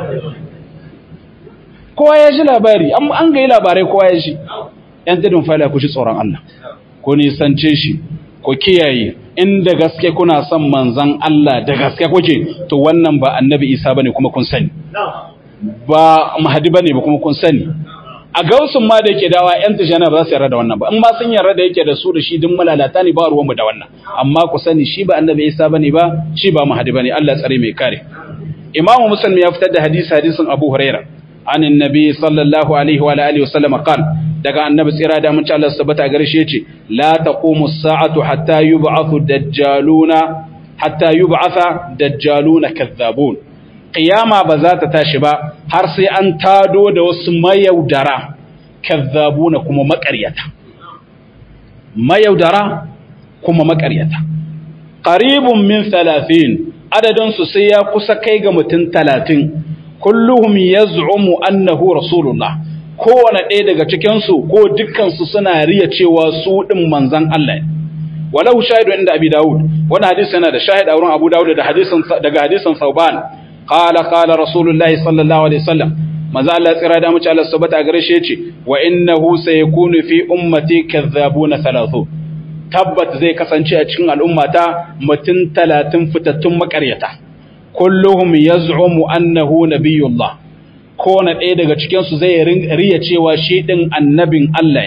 kowa ya ji labari an ga yi labarai kowa ya ji yan tudun faila ku ji tsoron Allah ku nisance shi ku kiyaye inda gaske kuna son manzan Allah da gaske kuke to wannan ba annabi Isa bane kuma kun sani ba mahadi bane ba kuma kun sani a gausun ma da yake dawa yan tijana ba za su yarda da wannan ba in ma sun yarda da yake da su da shi din malalata ne ba ruwanmu da wannan amma ku sani shi ba annabi Isa bane ba shi ba mahadi bane Allah tsare mai kare Imam Muslim ya fitar da hadisi hadisin Abu Huraira anin nabi sallallahu alaihi wa alihi wa sallam qal daga annabi tsira da mun ci Allah subhanahu gare shi yace la taqumu as-sa'atu hatta yub'athu dajjaluna hatta yub'atha dajjaluna kadhabun qiyama ba za ta tashi ba har sai an tado da wasu mayaudara kazzabuna kuma maƙaryata mayaudara kuma maƙaryata qaribun min 30 adadin su sai ya kusa kai ga mutum 30 kulluhum yaz'umu annahu rasulullah kowane ɗaya daga cikin su ko dukkan su suna riya cewa su din manzon Allah walau shahidu inda abi daud wannan hadisi yana da shahid a wurin abu daud da hadisin daga hadisin sauban qala qala rasulullahi sallallahu alaihi wasallam maza Allah tsira da mace Allah subhanahu gare shi yace wa innahu sayakunu fi ummati kadhabuna thalathu tabbat zai kasance a cikin al'ummata mutun 30 fitattun makaryata kulluhum yaz'umu annahu nabiyullah kowane ɗaya daga cikin su zai riya cewa shi din annabin Allah ne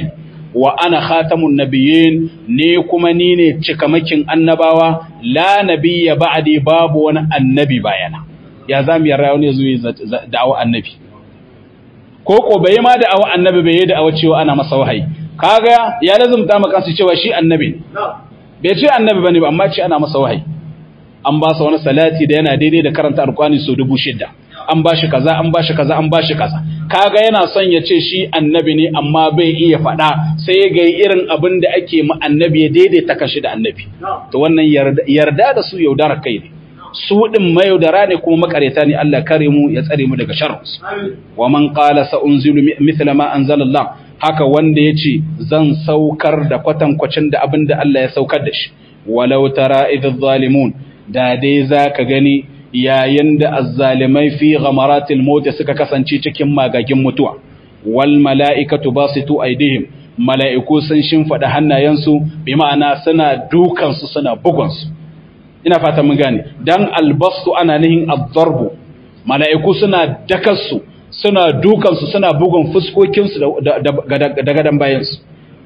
wa ana khatamun nabiyyin ne kuma ni ne cikamakin annabawa la nabiyya ba'di babu wani annabi bayana ya zamu yarda wani zuwa da'awa annabi ko ko bai ma da'awa annabi bai yi da'awa cewa ana masa wahayi kaga ya lazumta maka su cewa shi annabi bai ce annabi bane ba amma ce ana masa wahayi an ba sa wani salati da yana daidai da karanta alqur'ani so dubu shida an ba shi kaza an ba shi kaza an ba shi kaza kaga yana son ya ce shi annabi ne amma bai iya faɗa sai ga irin abin da ake ma annabi ya daidaita kashi da annabi to wannan yarda da su yaudara kai ne su din mayaudara ne kuma makareta ne Allah kare mu ya tsare mu daga sharrinsu wa man qala sa unzilu mithla ma anzala Allah haka wanda yace zan saukar da kwatankwacin da abin da Allah ya saukar da shi walau tara idh zalimun da dai zaka gani yayin da azzalimai fi ghamaratil maut suka kasance cikin magagin mutuwa wal mala'ikatu basitu aidihim mala'iku sun shimfada hannayensu bi ma'ana suna dukan su suna bugun su ina fata mun gane dan albastu ana nihin ad-darbu mala'iku suna dakarsu suna dukan su suna bugun fuskokin su da gadan bayan su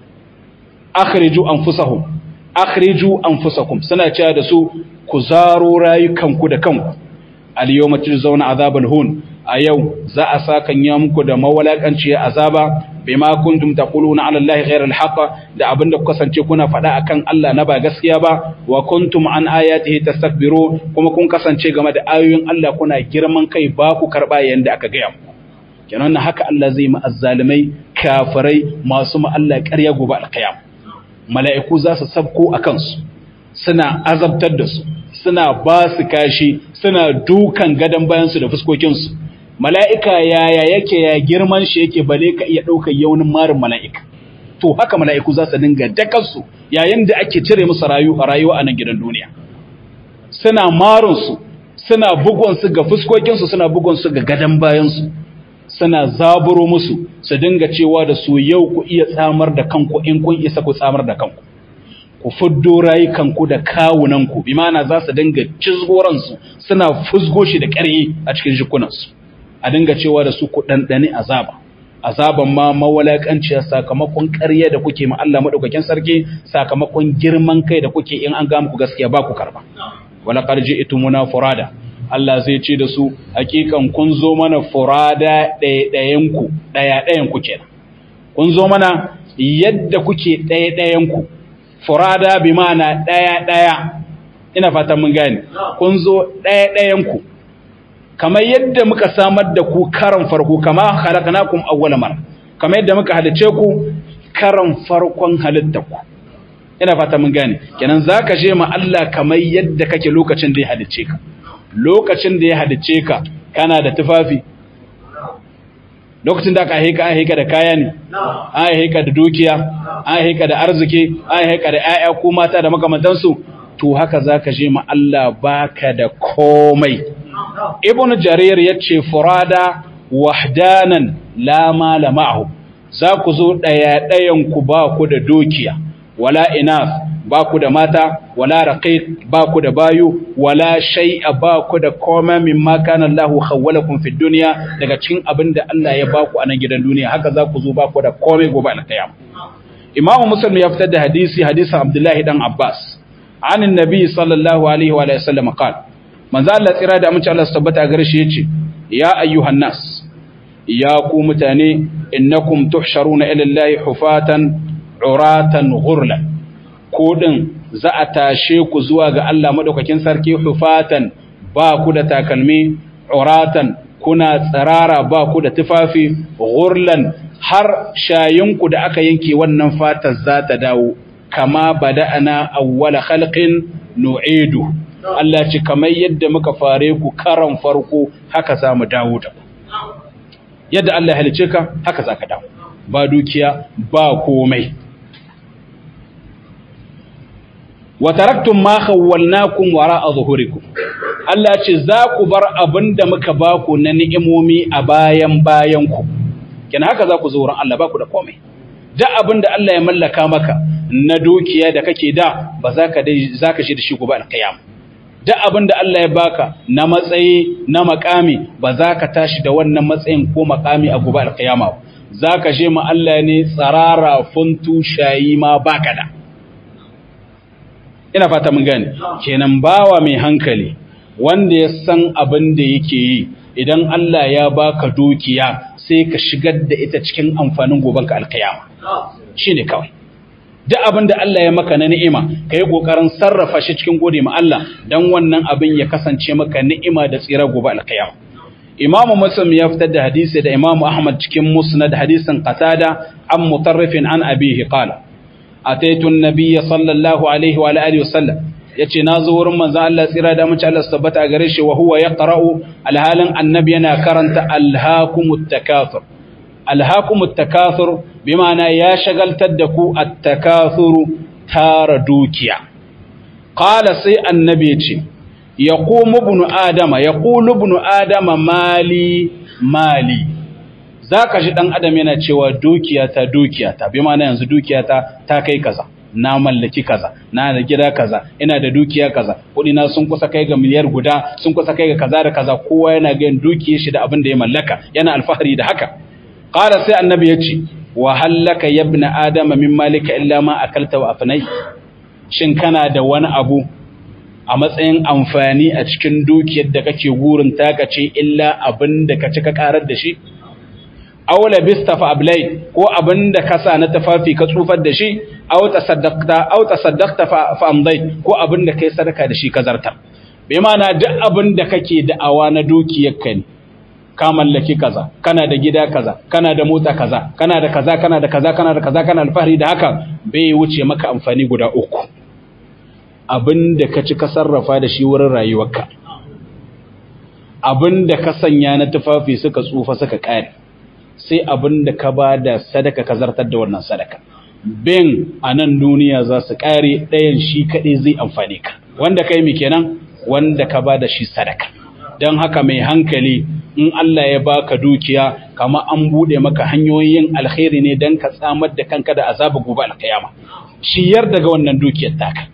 akhriju anfusahum akhriju anfusakum suna cewa da su ku zaro rayukanku da kanku al-yawma tujzauna azabal hun a yau za a sakan ya muku da mawalakanci azaba bima kuntum taquluna ala allahi ghayra al-haqq da abinda ku kasance kuna faɗa akan Allah na ba gaskiya ba wa kuntum an ayatihi tastakbiru kuma kun kasance game da ayoyin Allah kuna girman kai ba ku karba yanda aka gaya muku kenan haka Allah zai ma azzalimai kafirai masu ma Allah ƙarya gobe al-qiyam mala'iku za su sabko akan su suna azabtar da su suna ba su kashi suna dukan gadon bayansu da fuskokinsu mala'ika yaya yake ya girman shi yake bale ka iya ɗaukar yaunin marin mala'ika to haka mala'iku za su dinga dakarsu yayin da ake cire musu rayuwa a nan gidan duniya suna marinsu suna bugonsu ga fuskokinsu suna bugonsu ga gadon bayansu suna zaburo musu su dinga cewa da su yau ku iya tsamar da kanku in kun isa ku tsamar da kanku ku fuddo rayukanku da kawunanku bi mana za su dinga cizgoransu suna fusgo shi da ƙaryi a cikin jikunansu a dinga cewa da su ku ɗanɗani azaba azaban ma mawalaƙanciya sakamakon ƙarya da kuke ma Allah maɗaukakin sarki sakamakon girman kai da kuke in an ga muku gaskiya ba ku karba wala qarji itumuna furada Allah zai ce da su hakikan kun zo mana furada ɗaya-ɗayanku ɗaya-ɗayanku kenan kun zo mana yadda kuke ɗaya-ɗayanku furada bi mana ɗaya-ɗaya ina fatan mun gane kun zo ɗaya-ɗayanku kamar yadda muka samar da ku karan farko kama halakanakum awwala mara kamar yadda muka halice ku karan farkon halittarku ina fatan mun gane kenan zaka je ma Allah kamar yadda kake lokacin da ya halice ka lokacin da ya halice ka kana da tufafi lokacin da aka haika an haika da kaya ne an haika da dukiya an haika da arziki an haika da ƴaƴa ko mata da makamantansu to haka zaka je ma Allah baka da komai ibn jarir yace furada wahdanan la mala ma'ahu za ku zo daya dayan ku ba ku da dukiya wala inas ba ku da mata wala raqiq ba ku da bayu wala shay'a ba ku da koma mimma kana Allahu khawwalakum fid dunya daga cikin abinda Allah ya ba ku a nan gidan duniya haka za ku zo ba ku da komai gobe alqiyam Imam Muslim ya fitar da hadisi hadisin Abdullah dan Abbas an annabi sallallahu alaihi wa sallam qala manzo Allah tsira da amince Allah tabbata gare shi yace ya ayyuhan nas ya ku mutane innakum tuhsharuna ila Allahi hufatan uratan ghurlan ko din za a tashe ku zuwa ga Allah madaukakin sarki hufatan ba ku da takalmi uratan kuna tsarara ba ku da tufafi ghurlan har shayinku da aka yanke wannan fatar za ta dawo kama bada'ana awwala khalqin nu'idu Allah ce kamar yadda muka fare ku karan farko haka za mu dawo da yadda Allah ya halice ka haka za ka dawo ba dukiya ba komai wa taraktum ma khawwalnakum wara'a zuhurikum Allah ce za ku bar abinda muka baku na ni'imomi a bayan bayan ku kina haka za ku zo wurin Allah baku da komai duk abinda Allah ya mallaka maka na dukiya da kake da ba za ka dai za ka shi da shi gobe alkiyama duk abinda Allah ya baka na matsayi na makami ba za ka tashi da wannan matsayin ko makami a gobe alkiyama zaka je ma Allah ne tsarara funtu shayi ma baka da ina fata mun gane kenan bawa mai hankali wanda ya san abin da yake yi idan Allah ya baka dukiya sai ka shigar da ita cikin amfanin gobanka alkiyama shine kawai duk abin da Allah ya maka na ni'ima ka yi ƙoƙarin sarrafa shi cikin gode ma Allah don wannan abin ya kasance maka ni'ima da tsira gobe alkiyama Imam Muslim ya fitar da hadisi da Imam Ahmad cikin Musnad hadisin Qatada an mutarrifin an abihi qala ataitu an-nabiy sallallahu alaihi wa alihi wa sallam yace na zo wurin manzo Allah tsira da mace Allah tabbata a gare shi wa huwa yaqra'u alhalin annabi yana karanta alhaakumut takathur alhaakumut takathur bima'ana ya shagaltar da ku at-takathuru tara dukiya qala sai annabi yace yaqumu ibnu adama yaqulu ibnu adama mali mali zaka ji dan adam yana cewa dukiyata dukiyata bima'ana yanzu dukiyata ta kai kaza na mallaki kaza na da gida kaza ina da dukiya kaza kudi na sun kusa kai ga miliyar guda sun kusa kai ga kaza da kaza kowa yana ga dukiyar shi da abin da ya mallaka yana alfahari da haka qala sai annabi yace wa hallaka yabna adama min malika illa ma akalta wa afnai shin kana da wani abu a matsayin amfani a cikin dukiyar da kake gurin taka ce illa abin da ka ci ka karar da shi aw labista fa ablay ko abinda ka sa na tafafi ka tsufar da shi aw tasaddaqta aw tasaddaqta fa amdai ko abinda kai sadaka da shi ka zartar bai mana duk abinda kake da'awa na dukiyar ka ne ka mallaki kaza kana da gida kaza kana da mota kaza kana da kaza kana da kaza kana da kaza kana alfahari da haka bai wuce maka amfani guda uku abinda ka ci ka sarrafa da shi wurin rayuwarka abinda ka sanya na tufafi suka tsufa suka kare sai abin da ka ba da sadaka ka zartar da wannan sadaka bin a nan duniya za su ƙare ɗayan shi kaɗai zai amfani ka wanda kai mi kenan wanda ka ba da shi sadaka don haka mai hankali in Allah ya baka dukiya kama an buɗe maka hanyoyin alkhairi ne don ka tsamar da kanka da azaba gobe alkiyama shiyar daga wannan dukiyar taka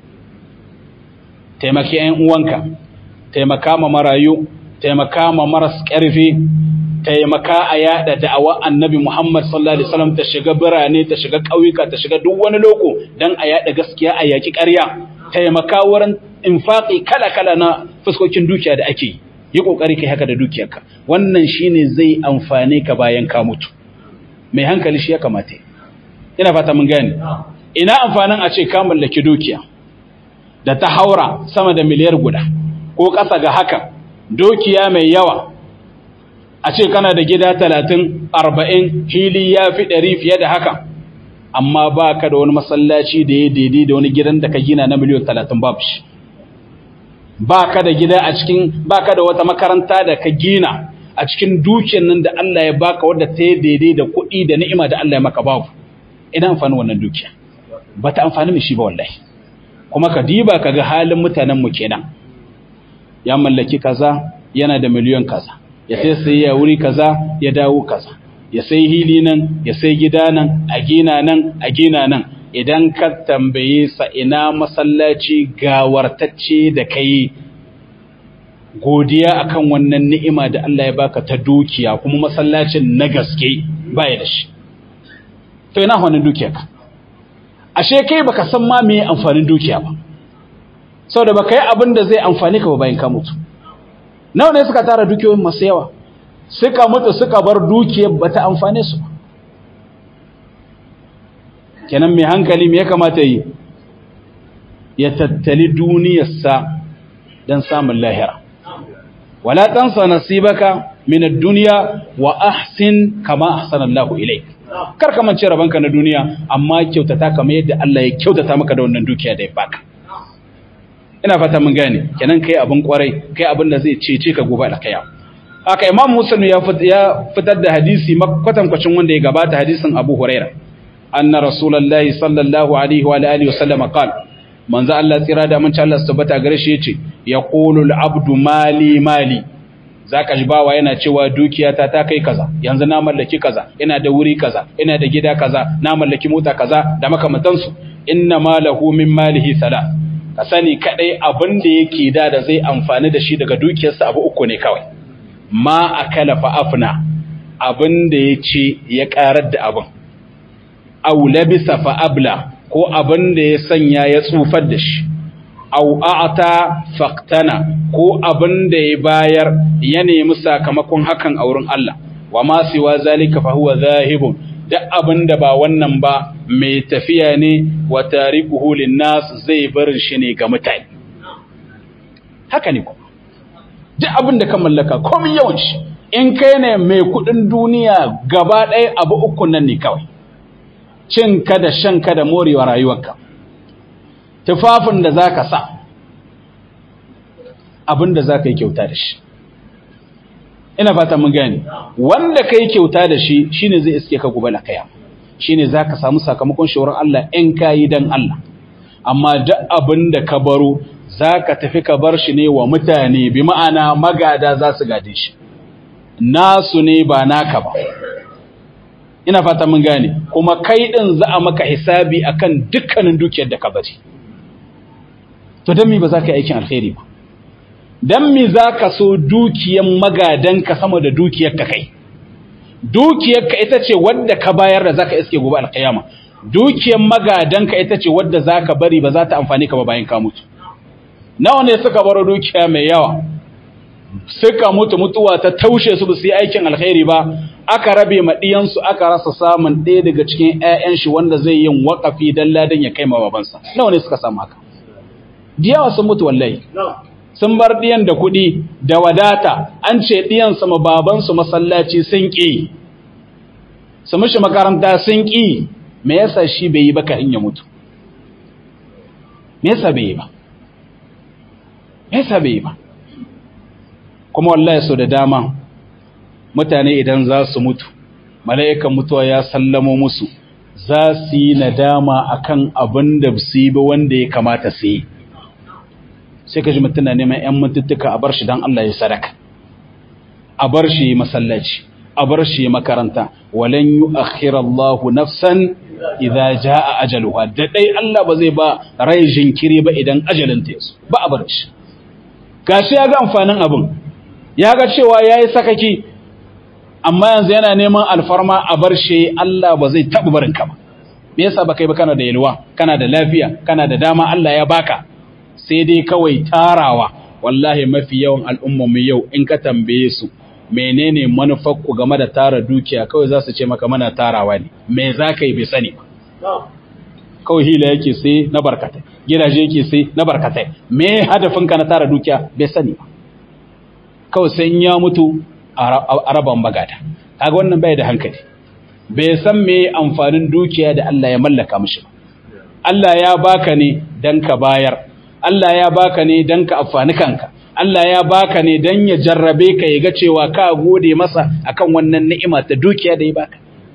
taimaki 'yan uwanka taimaka ma marayu taimaka ma maras ƙarfi taimaka a yada da'awa annabi Muhammad sallallahu alaihi wasallam ta shiga birane ta shiga ƙauyuka ta shiga duk wani loko dan a yada gaskiya a yaki ƙarya taimaka wurin infaqi kala-kala na fuskokin dukiya da ake yi yi kokari kai haka da dukiyarka wannan shine zai amfane ka bayan ka mutu mai hankali shi ya kamata ina fata mun gane ina amfanin a ce ka mallaki dukiya da ta haura sama da miliyar guda ko ƙasa ga haka dukiya mai yawa a ce kana da gida talatin arba'in hili ya fi ɗari fiye da haka amma ba ka da wani masallaci da ya daidai da wani gidan da ka gina na miliyan talatin babu shi ba ka da gida a cikin ba ka da wata makaranta da ka gina a cikin dukiyar nan da Allah ya baka wadda ta yi daidai da kuɗi da ni'ima da Allah ya maka babu ina amfani wannan dukiya ba ta amfani mai shi ba wallahi kuma ka diba ka ga halin mutanenmu kenan ya mallaki kaza yana da miliyan kaza ya sai sai ya wuri kaza ya dawo kaza ya sai hili nan ya sai gida nan a gina nan a gina nan idan ka tambaye sa ina masallaci gawartacce da kai godiya akan wannan ni'ima da Allah ya baka ta dukiya kuma masallacin na gaske baya da shi to ina wannan dukiya ka ashe kai baka san ma me amfanin dukiya ba saboda baka yi abin da zai amfani ka ba bayan ka mutu nawa ne suka tara dukiyoyin masu yawa suka mutu suka bar dukiyar bata amfane su kenan mai hankali me ya kamata yi ya tattali duniyarsa don samun lahira wala tansa nasibaka min ad-dunya wa ahsin kama ahsana Allahu ilayk kar ka mance rabanka na duniya amma kyautata kamar yadda Allah ya kyautata maka da wannan dukiya da ya baka ina fata mun gane kenan kai abin kwarai kai abin da zai cece ka gobe alkiyama haka imam muslim ya fitar da hadisi kwatankwacin wanda ya gabata hadisin abu huraira anna rasulullahi sallallahu alaihi wa alihi wa sallama qala manzo Allah tsira da mun Allah tabbata gare shi yace yaqulu al-abdu mali mali zaka ji bawa yana cewa dukiyata ta kai kaza yanzu na mallaki kaza ina da wuri kaza ina da gida kaza na mallaki mota kaza da makamantansu inna malahu min malihi salat ka sani kadai abin da yake da da zai amfani da shi daga dukiyarsa abu uku ne kawai ma akala fa afna abin da ya ce ya karar da abin aw labisa fa abla ko abin da ya sanya ya tsufar da shi aw a'ta faqtana ko abin da ya bayar ya nemi sakamakon hakan a wurin Allah wa ma siwa zalika fa huwa zahibun duk abin da ba wannan ba mai tafiya ne wa tarikuhu linnas zai bar shi ne ga mutane haka ne kuma duk abin da ka mallaka komai yawan shi in kai ne mai kudin duniya gaba ɗaya abu uku nan ne kawai cin ka da shan ka da morewa rayuwarka tufafin da za ka sa abin da za ka yi kyauta da shi ina fata mun gani wanda ka yi kyauta da shi shine zai iske ka gobe kaya shine za ka samu sakamakon shawarar Allah in ka yi don Allah amma duk abin da ka baro za ka tafi ka bar shi ne wa mutane bi ma'ana magada za su gade shi nasu ne ba naka ba ina fata mun gane kuma kai din za a maka hisabi akan dukkanin dukiyar da ka bari to dan me ba za ka yi aikin alkhairi ba dan me za ka so dukiyar magadanka sama da dukiyar ka kai dukiyar ka ita ce wadda ka bayar da zaka iske gobe alkiyama dukiyar magadanka ita ce wadda zaka bari ba za ta amfani ka ba bayan ka mutu nawa ne suka baro dukiya mai yawa suka mutu mutuwa ta taushe su ba su yi aikin alkhairi ba aka rabe ma ɗiyansu aka rasa samun ɗaya daga cikin 'ya'yan shi wanda zai yin waƙafi don ladan ya kai ma babansa nawa ne suka samu haka diyawa sun mutu wallahi sun bar ɗiyan da kuɗi da wadata an ce ɗiyansu ma babansu masallaci sun ƙi su mishi makaranta sun ƙi me yasa shi bai yi ba ka in ya mutu me yasa bai yi ba me yasa bai yi ba kuma wallahi so da dama mutane idan za su mutu mala'ikan mutuwa ya sallamo musu za su yi nadama akan abin da su yi ba wanda ya kamata su yi sai ka ji mutum na neman 'yan mututtuka a bar shi don Allah ya sadaka a bar shi masallaci a bar shi makaranta walan yi akhirallahu nafsan idza jaa ajaluha da dai Allah ba zai ba rai jinkiri ba idan ajalin ta yaso ba a bar shi gashi ya ga amfanin abin ya ga cewa yayi sakaki amma yanzu yana neman alfarma a bar shi Allah ba zai taɓa barin ka ba me yasa ba kai ba kana da yalwa kana da lafiya kana da dama Allah ya baka sai dai kawai tarawa wallahi mafi yawan al'umman mu yau in ka tambaye su menene manufar ku game da tara dukiya kawai za su ce maka mana tarawa ne me za ka yi bai sani ba kawai hila yake sai na barkatai gidaje yake sai na barkatai me hadafinka na tara dukiya bai sani ba kawai sai in ya mutu a raban bagada kaga wannan bai da hankali bai san me amfanin dukiya da Allah ya mallaka mishi ba Allah ya baka ne dan ka bayar Allah ya baka ne dan ka amfani kanka Allah ya baka ne dan ya jarrabe ka ya ga cewa ka gode masa akan wannan ni'ima ta dukiya da ya baka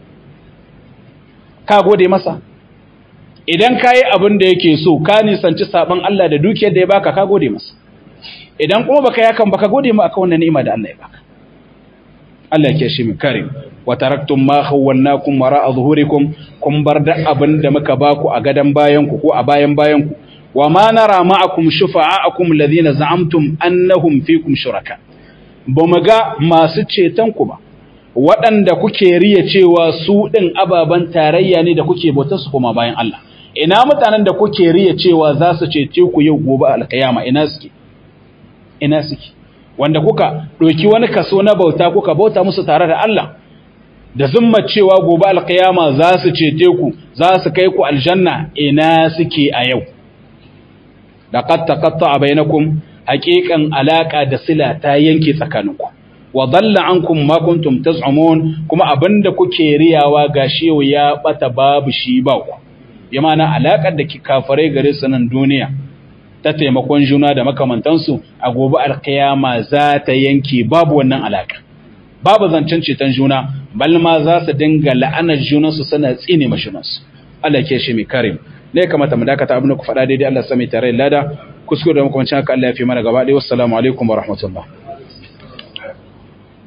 ka gode masa idan ka yi abin da yake so ka nisanci saban Allah da dukiyar da ya baka ka gode masa idan kuma baka yakan baka gode ma akan wannan ni'ima da Allah ya baka Allah ya kiyaye mu karim wa taraktum ma khawwalnakum wara'a zuhurikum kun bar da abin da muka baku a gadan bayan ku ko a bayan bayan ku wa ma nara ma'akum shufa'akum alladhina za'amtum annahum fikum shuraka bamu ga masu ceton ku ba waɗanda kuke riya cewa su ɗin ababen tarayya ne da kuke bautar su kuma bayan Allah ina mutanen da kuke riya cewa za su cece ku yau gobe alkiyama ina suke ina suke wanda kuka ɗauki wani kaso na bauta kuka bauta musu tare da Allah da zumma cewa gobe alkiyama za su cece ku za su kai ku aljanna ina suke a yau laqad taqatta'a bainakum haqiqan alaka da sila ta yanke tsakaninku wa dalla ankum ma kuntum taz'umun kuma abinda kuke riyawa gashi yau ya bata babu shi ba ku bi ma'ana alakar da kafare gare su nan duniya ta taimakon juna da makamantansu a gobe alkiyama za ta yanke babu wannan alaka babu zancen ceton juna bal ma za su dinga la'anar junansu suna tsine mashunansu Allah ke shi mai karim ne ya kamata mu dakata abin da ku faɗa daidai Allah sami tare lada kuskure da makamancin haka Allah ya fi mana gaba ɗaya wassalamu alaikum wa rahmatullah